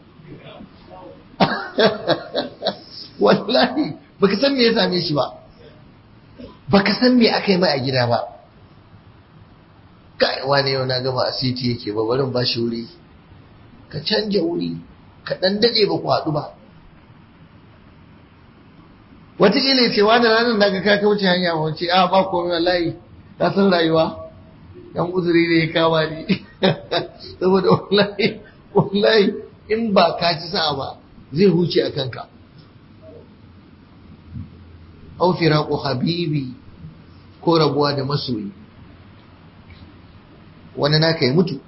wallahi baka san me ya same shi ba baka san me aka yi mai a gida ba kai wane yau na gama a city yake ba barin ba shi wuri ka canja wuri ka dan dade ba ku haɗu ba wataƙila ce wani ranar na ga ka kauce hanya ba wace a ba komai wallahi ka san rayuwa yan uzuri ne ya kama ni saboda wallahi wallahi in ba ka ci sa'a ba zai huce a kanka au firaqu habibi ko rabuwa da masoyi wani naka ya mutu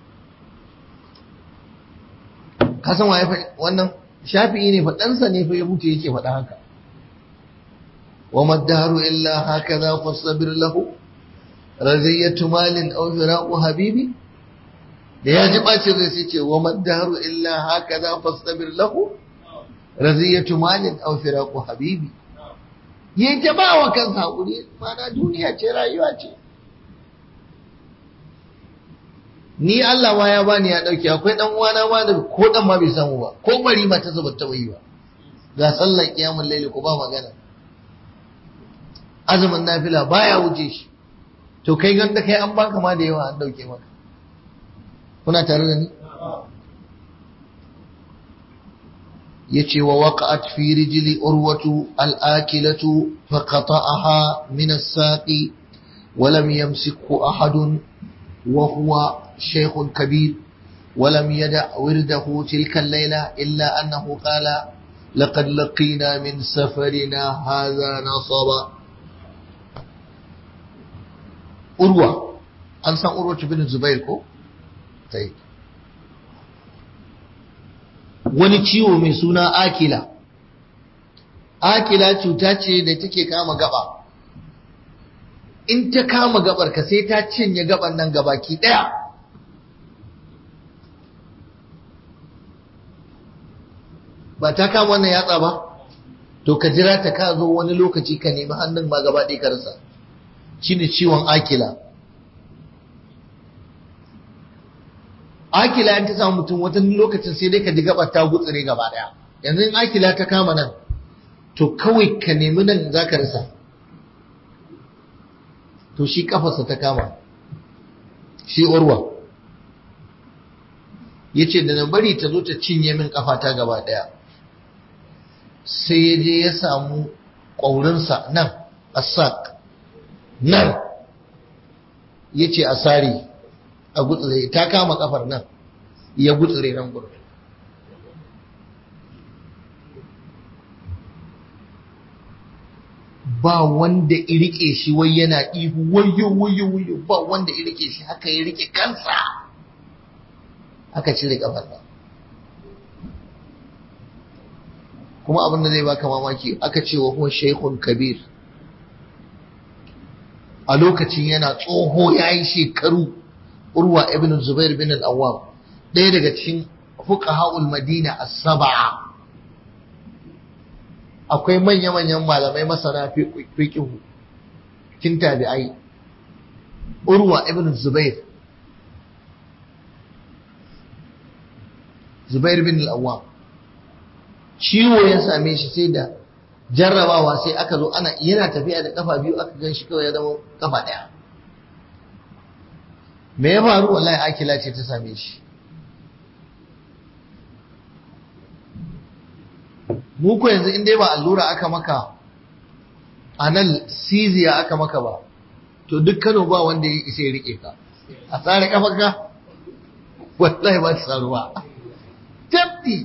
kasan waye wannan shafi'i ne faɗansa ne fa ya mutu yake faɗa haka wa maddaru illa hakaza fasabir lahu raziyatu malin aw firaqu habibi da ya ji bacin zai sai ce wa maddaru illa hakaza fasabir lahu raziyatu malin aw firaqu habibi yayi ta ba wa kansa hakuri mana duniya ce rayuwa ce ni Allah ma ya bani ya dauke akwai dan uwana ma da ko dan ma bai samu ba ko bari ma ta zuba ta yi ba ga sallar kiyamul laili ko ba magana azumin nafila baya wuce shi to kai ganda kai an baka ma da yawa an dauke maka kuna tare da ni yace wa waqa'at fi rijli urwatu al-akilatu fa qata'aha min as-saqi wa lam yamsikhu ahadun wa huwa شيخ كبير ولم يدع ورده تلك الليلة إلا أنه قال لقد لقينا من سفرنا هذا نصبا أروى أنسى أروى بن الزبير كو طيب wani ciwo mai suna akila akila cuta ce da take kama gaba in ta kama gabar ka sai ta cinye gaban nan gabaki daya ba ta kama wannan yatsa ba to ka jira ta ka zo wani lokaci ka nemi hannun ma gaba ɗaya ka rasa shine ciwon akila akila in ta samu mutum wata lokacin sai dai ka ji gabar ta gutsire gaba ɗaya yanzu in akila ta kama nan to kawai ka nemi nan za ka rasa to shi kafarsa ta kama shi urwa ya ce da na bari ta zo ta cinye min kafata gaba ɗaya sai ya je ya samu ƙwaurinsa nan asak nan ya ce a sari a gutsire ta kama kafar nan ya gutsire nan gurin ba wanda irike shi wai yana ihu wayo wayo wayo ba wanda irike shi haka ya rike kansa aka cire kafar nan kuma abin da zai baka mamaki aka ce wa huwa shaykhun kabir a lokacin yana tsoho yayi shekaru urwa ibn zubair bin al-awwam ɗaya daga cikin fuqaha'ul madina as-sab'a akwai manya-manyan malamai masana fiqhu kin tabi'ai urwa ibn zubair zubair bin al-awwam ciwo ya same shi sai da jarrabawa sai aka zo ana yana tafiya da kafa biyu aka gan shi kawai ya zama kafa daya me ya faru wallahi akila ce ta same shi mu ko yanzu in dai ba allura aka maka a nan siziya aka maka ba to duk Kano ba wanda ya isa ya rike ka a tsare kafarka wallahi ba ta tsaruwa tabbi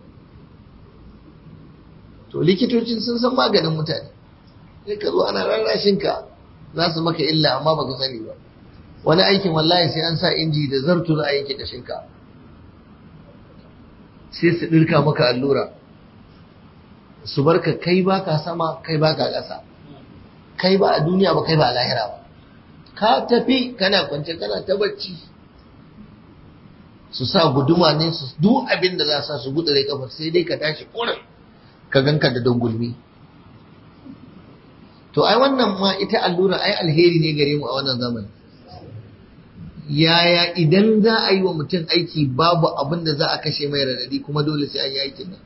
to likitocin sun san maganin mutane sai ka zo ana rarrashin ka za su maka illa amma baka sani ba wani aikin wallahi sai an sa inji da zartu za a yanke kashin ka sai su dirka maka allura su barka kai baka sama kai baka ƙasa kai ba a duniya ba kai ba a lahira ba ka tafi kana kwance kana ta bacci su sa guduma ne su duk abin da za sa su gudure kafar sai dai ka tashi kurin ka ganka da dangulmi to ai wannan ma ita allura ai alheri ne gare mu a wannan zamani yaya idan za a yi wa mutum aiki babu abin da za a kashe mai radadi kuma dole sai an yi aikin nan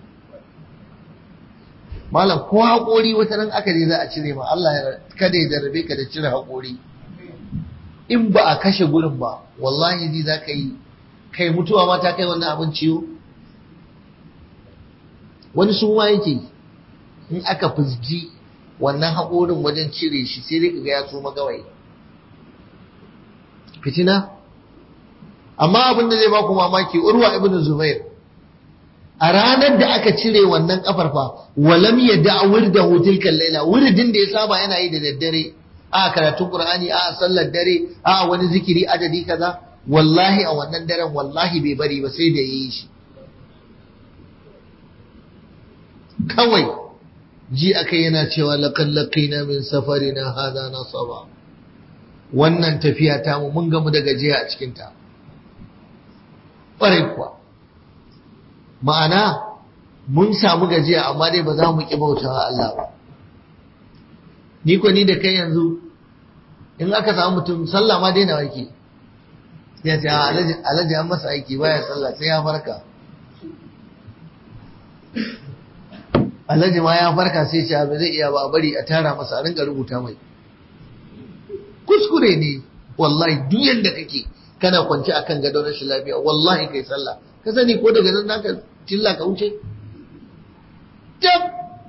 malam ko haƙori wata nan aka je za a cire ma Allah ya kada ya jarrabe ka da cire haƙori in ba a kashe gurin ba wallahi zai za ka yi kai mutuwa ma ta kai wannan abin ciwo wani suma yake in aka fusgi wannan haƙorin wajen cire shi sai dai kaga ya suma gawai fitina amma abin da zai baku mamaki urwa ibn zubair a ranar da aka cire wannan kafar fa walam ya da wirda tilkan laila wuridin da ya saba yana yi da daddare a karatun qur'ani a sallar dare a wani zikiri adadi kaza wallahi a wannan daren wallahi bai bari ba sai da yi shi kawai ji akai yana cewa laqad laqina min safarina hadha nasaba wannan tafiya ta mu mun gamu da gajiya a cikin ta ƙwarai kuwa ma'ana mun samu gajiya amma dai ba za mu ƙi bautawa Allah ba ni ko ni da kai yanzu in aka samu mutum sallah ma daina wake ya ce alhaji an masa aiki baya sallah sai ya farka alhaji ma ya farka sai ce ba zai iya ba bari a tara masa a rinka rubuta mai kuskure ne wallahi duk yanda kake kana kwance akan gadon rashin lafiya wallahi kai sallah ka sani ko daga nan naka tilla ka wuce jab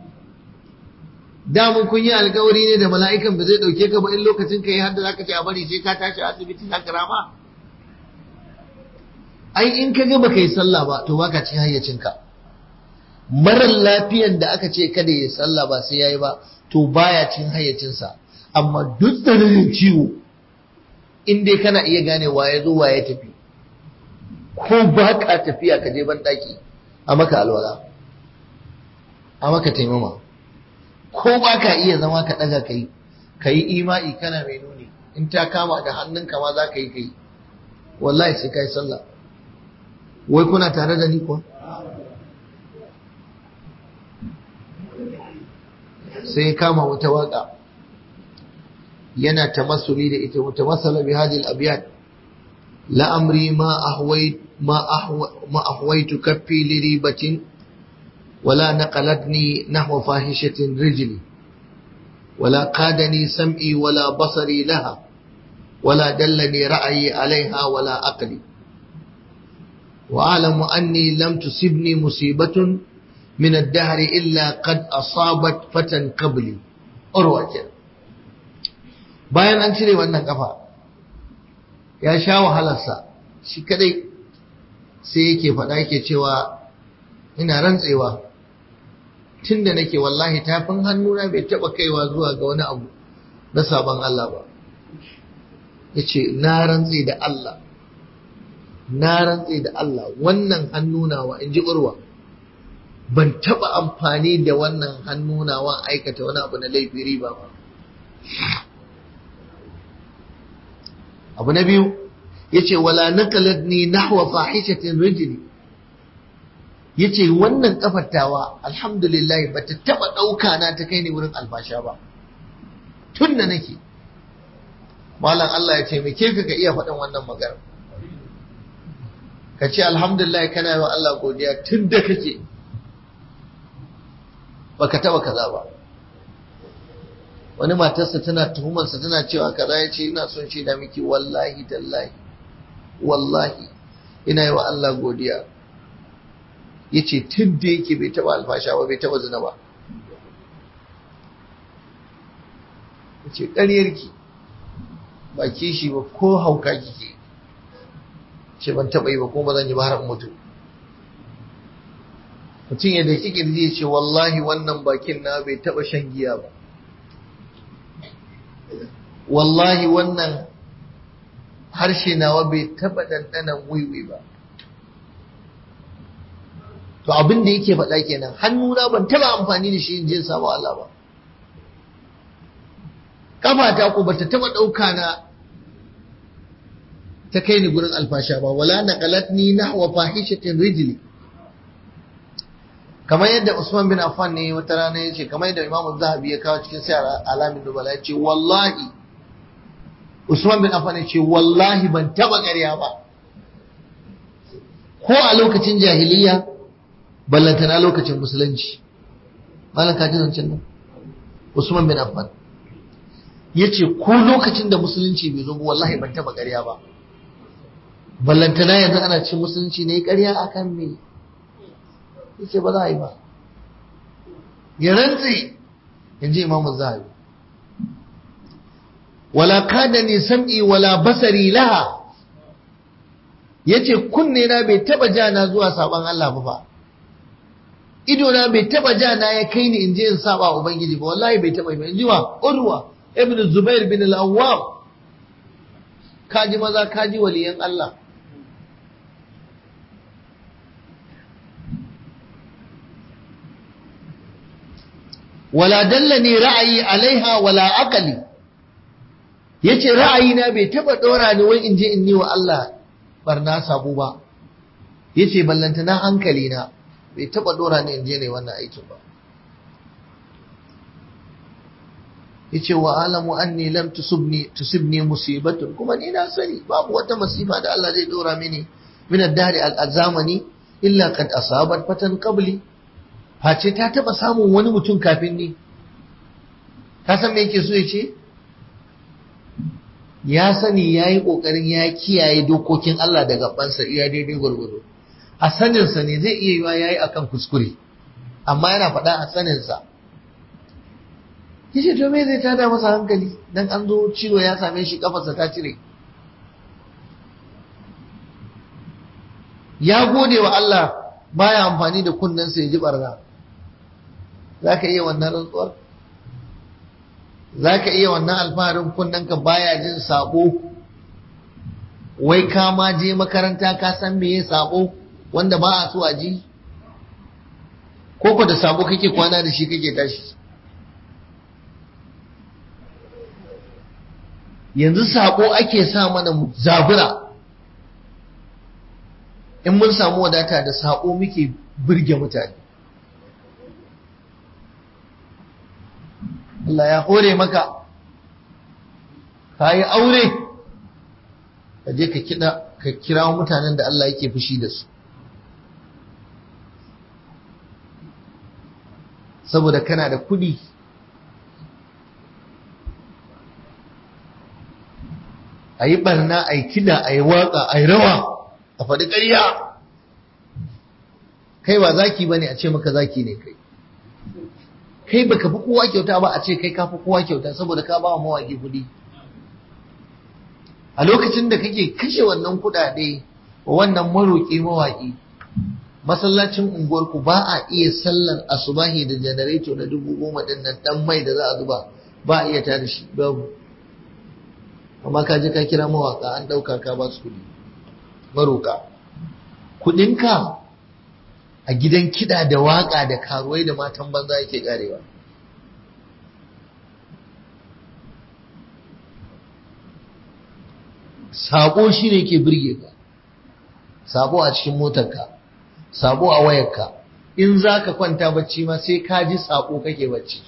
damun kun yi alkawari ne da mala'ikan ba zai dauke ka ba in lokacin ka yi har da zaka ce a bari sai ka tashi asibiti na karama ai in ka ga baka yi sallah ba to baka cin hayyacinka marar lafiyan da aka ce kada ya sallah ba sai yayi ba to baya cin hayyacinsa amma duk da ciwo in dai kana iya gane waye zo waye tafi ko ba ka tafiya ka je ban daki a maka alwala a maka taimama ko ba ka iya zama ka daga kai ka yi imai kana mai nuni in ta kama da hannunka ma za ka yi kai wallahi sai ka yi sallah wai kuna tare da ni kuwa sai kama wata waka yana tamassuli da ita wata masala bi hadhihi al-abyad la amri ma ahwayt ma ahwa ma ahwaytu kaffi li ribatin wala naqalatni nahwa fahishatin rijli ولا قادني سمعي ولا بصري لها ولا دلني رأيي عليها ولا عقلي وأعلم أني لم تصبني مصيبة من الدهر إلا قد أصابت فتى قبلي أروى bayan an cire wannan kafa ya sha wahalarsa shi kadai sai yake faɗa yake cewa ina rantsewa tun da nake wallahi tafin hannuna bai taɓa kaiwa zuwa ga wani abu na sabon Allah ba ya ce na rantse da Allah na rantse da Allah wannan hannunawa in ji urwa ban taɓa amfani da wannan hannunawa aikata wani abu na laifi riba ba abu na biyu ya ce wala nakalat ni nahwa fahishatin rijli ya ce wannan kafattawa alhamdulillah ba ta taɓa ɗauka na ta kai ni wurin albasha ba tun da nake malam Allah ya ce me ke ka iya faɗin wannan magana ka ce alhamdulillah kana yi wa Allah godiya tun da kake baka taɓa kaza ba wani matarsa tana tuhumarsa tana cewa kaza ya ce ina son shi da miki wallahi tallahi wallahi ina yi wa Allah godiya ya ce tun da yake bai taba alfasha ba bai taba zina ba ya ce ƙaryarki ba kishi ba ko hauka kike ce ban taba yi ba ko ba zan yi ba har mutu mutum yadda kike da ce wallahi wannan bakin na bai taba shan giya ba wallahi wannan harshe nawa bai taba ɗanɗanan wiwi ba to abin da yake faɗa kenan hannuna ban taba amfani da shi in je samu Allah ba kafata ko bata taba ɗauka na ta kai ni gurin alfasha ba wala naqalatni nahwa fahishatin rijli kamar yadda Usman bin Affan ne wata rana yace kamar yadda Imam Zahabi ya kawo cikin sayar alamin dubala yace wallahi Usman bin Affan yace wallahi ban taba ƙarya ba ko a lokacin jahiliya ballantana lokacin musulunci malam ka ji zancen nan Usman bin Affan yace ko lokacin da musulunci bai zo ba wallahi ban taba ƙarya ba ballantana yanzu ana cin musulunci ne ƙarya akan me yace ba za a yi ba ya rantse in ji imamu zahabi wala kadani sam'i wala basari laha yace kunne na bai taba jana zuwa saban Allah ba fa ido na bai taba jana ya kai ni in je in saba ubangiji ba wallahi bai taba ba in ji wa urwa ibn zubair bin al-awwam kaji maza kaji waliyan Allah wala dallani ra'ayi alaiha wala aqali yace ra'ayina bai taba dora ni wai in je in yi wa Allah barna sabu ba yace ballantana hankali na bai taba dora ni in je ne wannan aikin ba yace wa alamu anni lam tusibni tusibni musibatun kuma ni na sani babu wata masifa da Allah zai dora mini min ad-dari al-zamani illa qad asabat fatan qabli face ta taba samun wani mutum kafin ni ka san me yake so ya ce ya sani ya yi ƙoƙarin ya kiyaye dokokin Allah da gabansa iya daidai gwargwado a saninsa ne zai iya yiwa ya yi akan kuskure amma yana faɗa a saninsa yace to me zai tada masa hankali dan an zo ciwo ya same shi kafarsa ta cire ya gode wa Allah baya amfani da kunnensa ya ji barna za ka iya wannan rantsuwar za ka iya wannan alfaharin kunnenka baya jin sabo wai ka ma je makaranta ka san me ya sabo wanda ba a so a ji koko da sabo kake kwana da shi kake tashi yanzu sabo ake sa mana zabura in mun samu wadata da sabo muke birge mutane Allah ya hore maka ka yi aure ka je ka kira ka kira mutanen da Allah yake fushi da su saboda kana da kudi a yi barna a yi kida a yi waka a yi rawa a faɗi ƙarya kai ba zaki ba ne a ce maka zaki ne kai kai baka fi kowa kyauta ba a ce kai ka fi kowa kyauta saboda ka ba wa mawaƙi kuɗi a lokacin da kake kashe wannan kuɗaɗe wa wannan maroƙi mawaƙi masallacin unguwarku ba a iya sallar asubahi da janareto na dubu goma ɗin nan ɗan mai da za a zuba ba a iya tada shi babu amma ka je ka kira mawaƙa an ɗauka ka ba su kuɗi maroƙa kuɗinka a gidan kiɗa da waƙa da karuwai da matan banza yake ƙarewa sabo shi ne ke birge ka sabo a cikin motarka sabo a wayarka in za ka kwanta bacci ma sai ka ji sabo kake bacci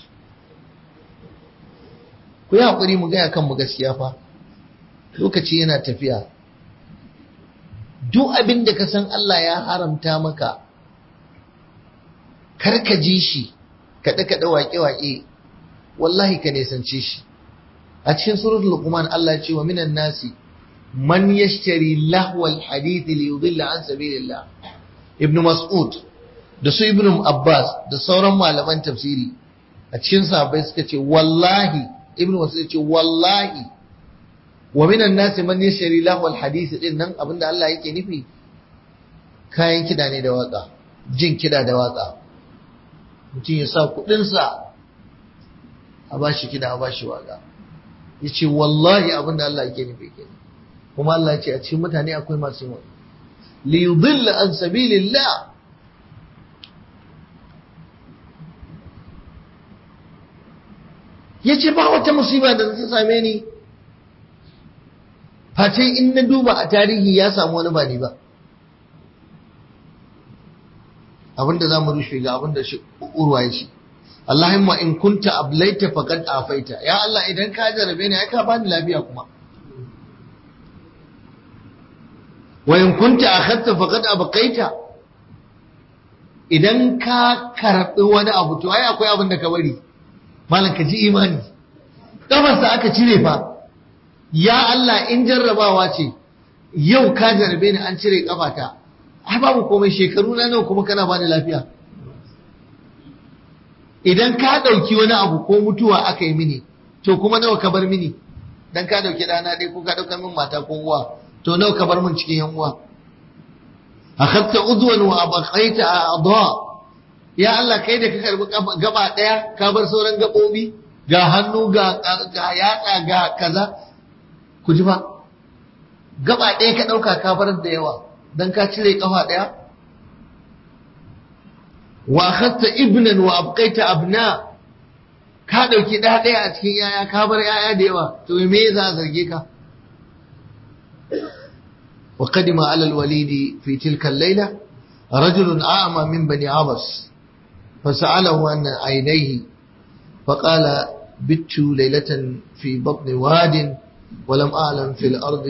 ku yi haƙuri mu gaya kanmu gaskiya fa lokaci yana tafiya duk abin da ka san Allah ya haramta maka kar ka ji shi kaɗe-kaɗe waƙe-waƙe wallahi ka nisance shi a cikin suratul luqman Allah ya ce wa minan nasi man yashtari lahwal hadith li yudilla an sabilillah ibn mas'ud da su ibn abbas da sauran malaman tafsiri a cikin sahabbai suka ce wallahi ibn mas'ud ce wallahi wa minan nasi man yashtari lahwal hadith din nan abinda Allah yake nufi kayan kida ne da waka jin kida da waka mutum ya sa kudinsa a ba shi kida a ba shi waka ya ce wallahi abin da Allah yake nufi kenan kuma Allah ce a cikin mutane akwai masu yi li yudilla an sabilillah ya ce ba wata musiba da ta same ni face in na duba a tarihi ya samu wani ba ni ba abinda za mu rushe ga abinda shi urwa ya ce Allahumma in kunta ablaita faqad afaita ya Allah idan ka jarabe ni ai ka bani lafiya kuma wa in kunta akhadta faqad abqaita idan ka karbi wani abu to ai akwai abin da ka bari malam ka ji imani kafarsa aka cire fa ya Allah in jarrabawa ce yau ka jarabe ni an cire kafata ai babu komai shekaru na nawa kuma kana bani lafiya idan ka ɗauki wani abu ko mutuwa aka yi mini to kuma nawa ka bar mini dan ka ɗauki ɗana ɗaya ko ka ɗauka min mata ko uwa to nawa ka bar min cikin yan uwa akhadta udwan wa abqaita a'dha ya Allah kai da ka karbi gaba ɗaya ka bar sauran gabobi ga hannu ga yatsa ga kaza ku ji fa gaba ɗaya ka ɗauka ka farar da yawa don ka cire ƙafa ɗaya wa akhadta ibnan wa abqaita abna ka ɗauki ɗaya ɗaya a cikin yaya ka bar yaya da yawa to me za a zarge ka wa qadima ala alwalidi fi tilka al-layla rajulun a'ma min bani abas فسأله عن عينيه فقال بت ليلة في بطن واد ولم أعلم في الأرض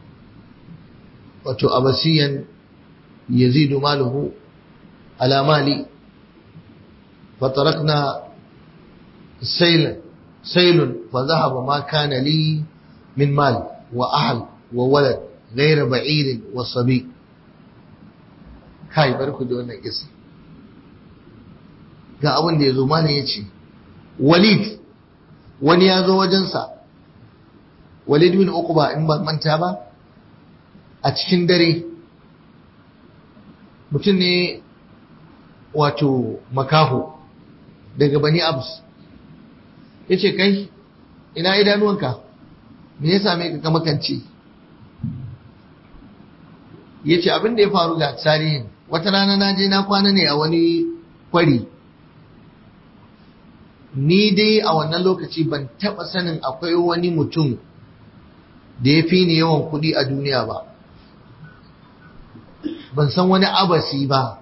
وتؤبسيا يزيد ماله على مالي فتركنا سيل سيل فذهب ما كان لي من مال وأهل وولد غير بعير وصبي كاي بركو دون قصة ga abin da ya zo mana ya ce walid wani ya zo wajensa walid bin uquba in ba manta ba a cikin dare mutum ne wato makaho daga bani abs ya ce kai ina idanuwanka me ya same ka ka makance ya ce abin da ya faru ga tarihin wata rana na je na kwana ne a wani kwari ni dai a wannan lokaci ban taɓa sanin akwai wani mutum da ya fi ni yawan kuɗi a duniya ba ban san wani abasi ba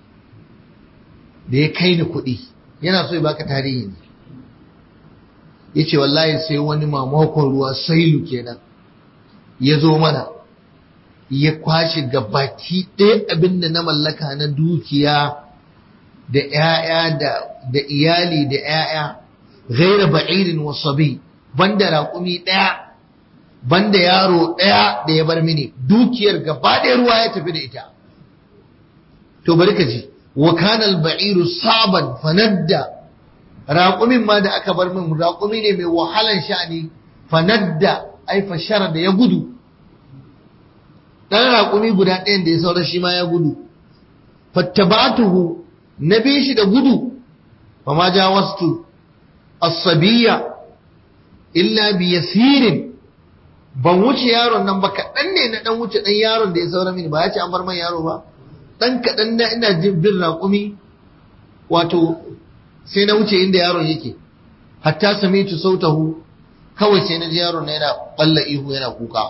da ya kai ni kuɗi yana so ya baka tarihi ne ya ce wallahi sai wani mamakon ruwa sailu kenan ya zo mana ya kwashe gabaki ɗaya abin da na mallaka na dukiya da ‘ya'ya da iyali da ‘ya'ya gaira ba'irin wasabi banda raƙumi ɗaya banda yaro ɗaya da ya bar mini dukiyar gaba ɗaya ruwa ya tafi da ita to bari ka ji wa kanal ba'iru saban fanadda raƙumin ma da aka bar min raƙumi ne mai wahalan sha'ani fanadda ai fashara da ya gudu ɗan raƙumi guda ɗayan da ya saura shi ma ya gudu fattabatuhu na bi shi da gudu fa ma jawastu as-sabiyya illa bi yasirin ban wuce yaron nan ba kaɗan ne na ɗan wuce ɗan yaron da ya saura mini ba ya ce an bar man yaro ba ɗan kaɗan na ina jin bin raƙumi wato sai na wuce inda yaron yake hatta samitu sautahu kawai sai na ji yaron na yana ɓalla ihu yana kuka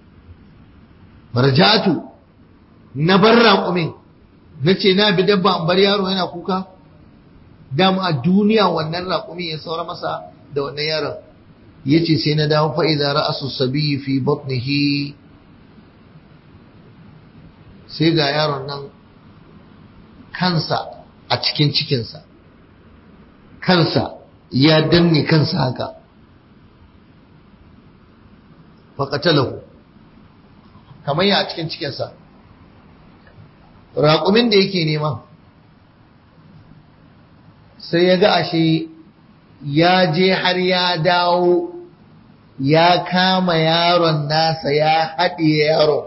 marjatu na bar raƙumin na ce na bi dabba an bar yaro yana kuka dama a duniya wannan raƙumi ya saura masa da wannan yaron ya ce sai na dawo fa'iza ra'asu sabi fi batnihi sai ga yaron nan kansa a cikin cikinsa kansa ya danne kansa haka faƙatalahu kamar ya a cikin cikinsa raƙumin da yake nema sai ya ga ashe ya je har ya dawo ya kama yaron nasa ya haɗe yaron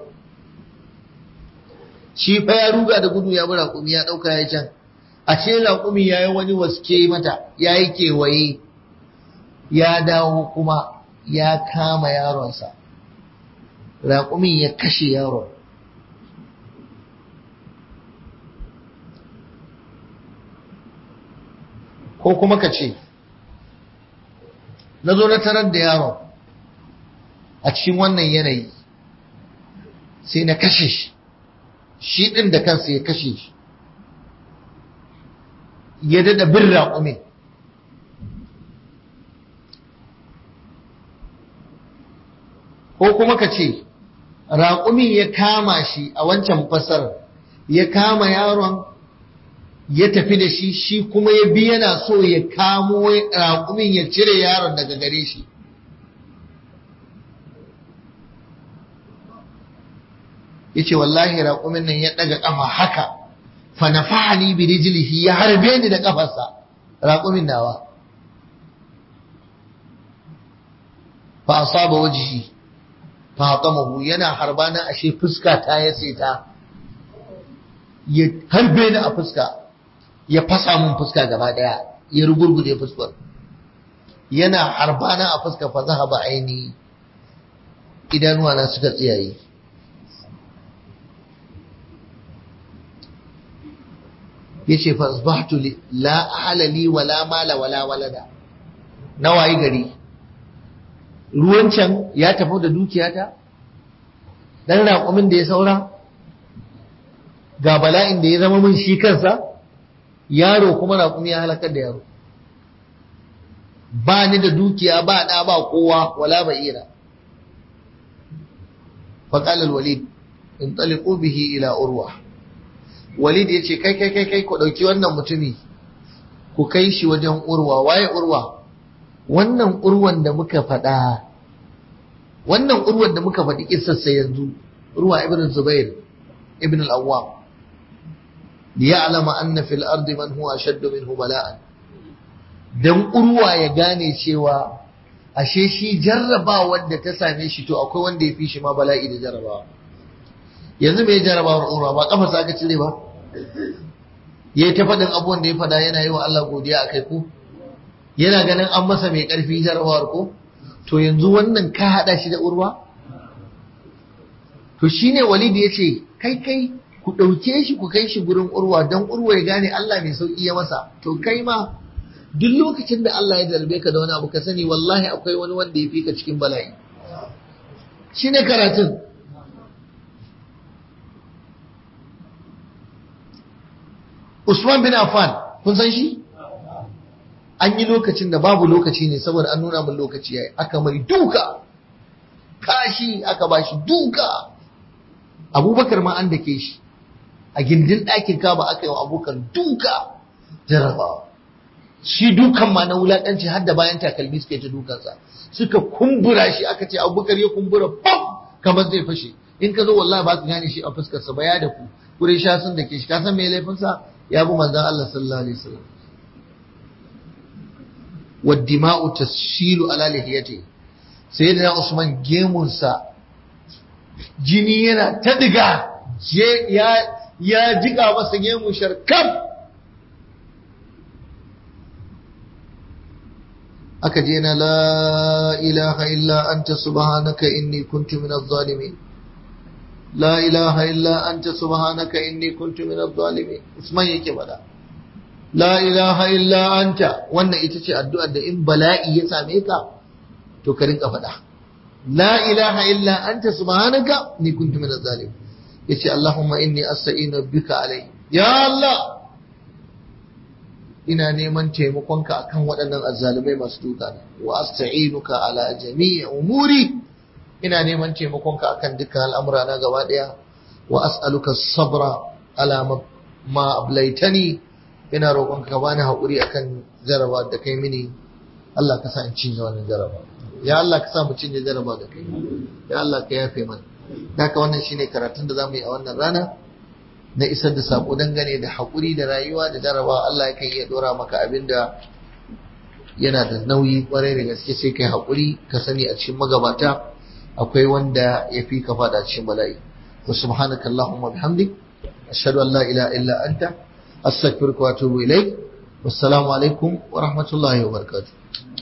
shi fa ya ruga da gudu ya bi raƙumi ya ɗauka ya can ashe raƙumi ya yi wani waske mata ya yi kewaye ya dawo kuma ya kama yaronsa raƙumin ya kashe yaron ko kuma ka ce na zo na tarar da yaron a cikin wannan yanayi sai na kashe shi shi ɗin da kansa ya kashe shi ya dada bin raƙumin ko kuma ka ce raƙumin ya kama shi a wancan fasar ya kama yaron ya tafi da shi shi kuma ya bi yana so ya kamo raƙumin ya cire yaron daga gare shi ya ce wallahi raƙumin nan ya ɗaga ƙafa haka fanafahani bi rijlihi ya harbe ni da ƙafarsa raƙumin nawa fa asaba wajhi fa hatamahu yana harbana ashe fuska ta ya ta ya harbe ni a fuska ya fasa mun fuska gaba daya ya rugurguje fuskar yana harbana a fuska fa zahaba aini idanuwa na suka tsiyaye yace fa asbahtu la halali wala mala wala walada nawayi gari ruwan can ya tafi da dukiyata dan raƙumin da ya saura ga bala'in da ya zama min shi kansa yaro kuma raƙumi ya halakar da yaro ba ni da dukiya ba ɗa ba kowa wala ba'ira faƙalar walid in taliqu bihi ila urwa walid ya ce kai kai kai kai ku ɗauki wannan mutumi ku kai shi wajen urwa waye urwa wannan urwan da muka faɗa wannan urwan da muka faɗi kissarsa yanzu urwa ibn zubair ibn al-awwam liya'lama anna fil ardi man huwa ashaddu minhu bala'an dan urwa ya gane cewa ashe shi jarrabawar da ta same shi to akwai wanda ya fi shi ma bala'i da jarrabawa yanzu mai jarrabawar urwa ba kafa sa aka cire ba yayi ta faɗin abubuwan da ya faɗa yana yi wa Allah godiya akai ko yana ganin an masa mai ƙarfi jarrabawar ko to yanzu wannan ka haɗa shi da urwa to shine walidi ya ce kai kai ku ɗauke shi ku kai shi gurin urwa don urwa ya gane Allah mai sauƙi ya masa to kai ma duk lokacin da Allah ya zarbe ka da wani abu ka sani wallahi akwai wani wanda ya fi ka cikin bala'i shine karatun Usman bin Affan kun san shi an yi lokacin da babu lokaci ne saboda an nuna min lokaci yayi aka mai duka kashi aka bashi duka abubakar ma an dake shi a gindin ɗakin kaba aka yi wa abubakar duka jarabawa shi dukan ma na wulaƙanci har da bayan takalmi suka yi ta dukansa suka kumbura shi aka ce abubakar ya kumbura pam kamar zai fashe in ka zo wallahi ba ka gane shi a fuskarsa ba ya da ku kurai sha sun dake shi ka san me laifinsa ya bi manzon Allah sallallahu alaihi wasallam والدماء تسيل على لحيته سيدنا عثمان gemunsa jini yana ta diga ya ya jiga masa gemun sharkam aka je na la ilaha illa anta subhanaka inni kuntu minadh zalimin la ilaha illa anta subhanaka inni kuntu minadh zalimin Usman yake bada la ilaha illa anta wannan ita ce addu'ar da in bala'i ya same ka to ka rinka faɗa la ilaha illa anta subhanaka ni kuntu minaz zalim yace allahumma inni asta'inu bika alai ya allah ina neman taimakonka akan waɗannan azzalumai masu duka wa asta'inuka ala jami'i umuri ina neman taimakonka akan dukkan al'amura na gaba daya wa as'aluka sabra ala ma ablaitani ina roƙon ka bani haƙuri akan jaraba da kai mini Allah ka sa in cinye wannan jaraba ya Allah ka sa mu cinye jaraba da kai ya Allah ka yafe mana haka wannan shine karatun da zamu yi a wannan rana na isar da sako dangane da haƙuri da rayuwa da jaraba Allah yakan iya dora maka abinda yana da nauyi kwarai da gaske sai kai haƙuri ka sani a cikin magabata akwai wanda ya fi ka fada cikin bala'i wa subhanaka allahumma bihamdik ashhadu an la ilaha illa anta أستغفرك وأتوب إليك والسلام عليكم ورحمة الله وبركاته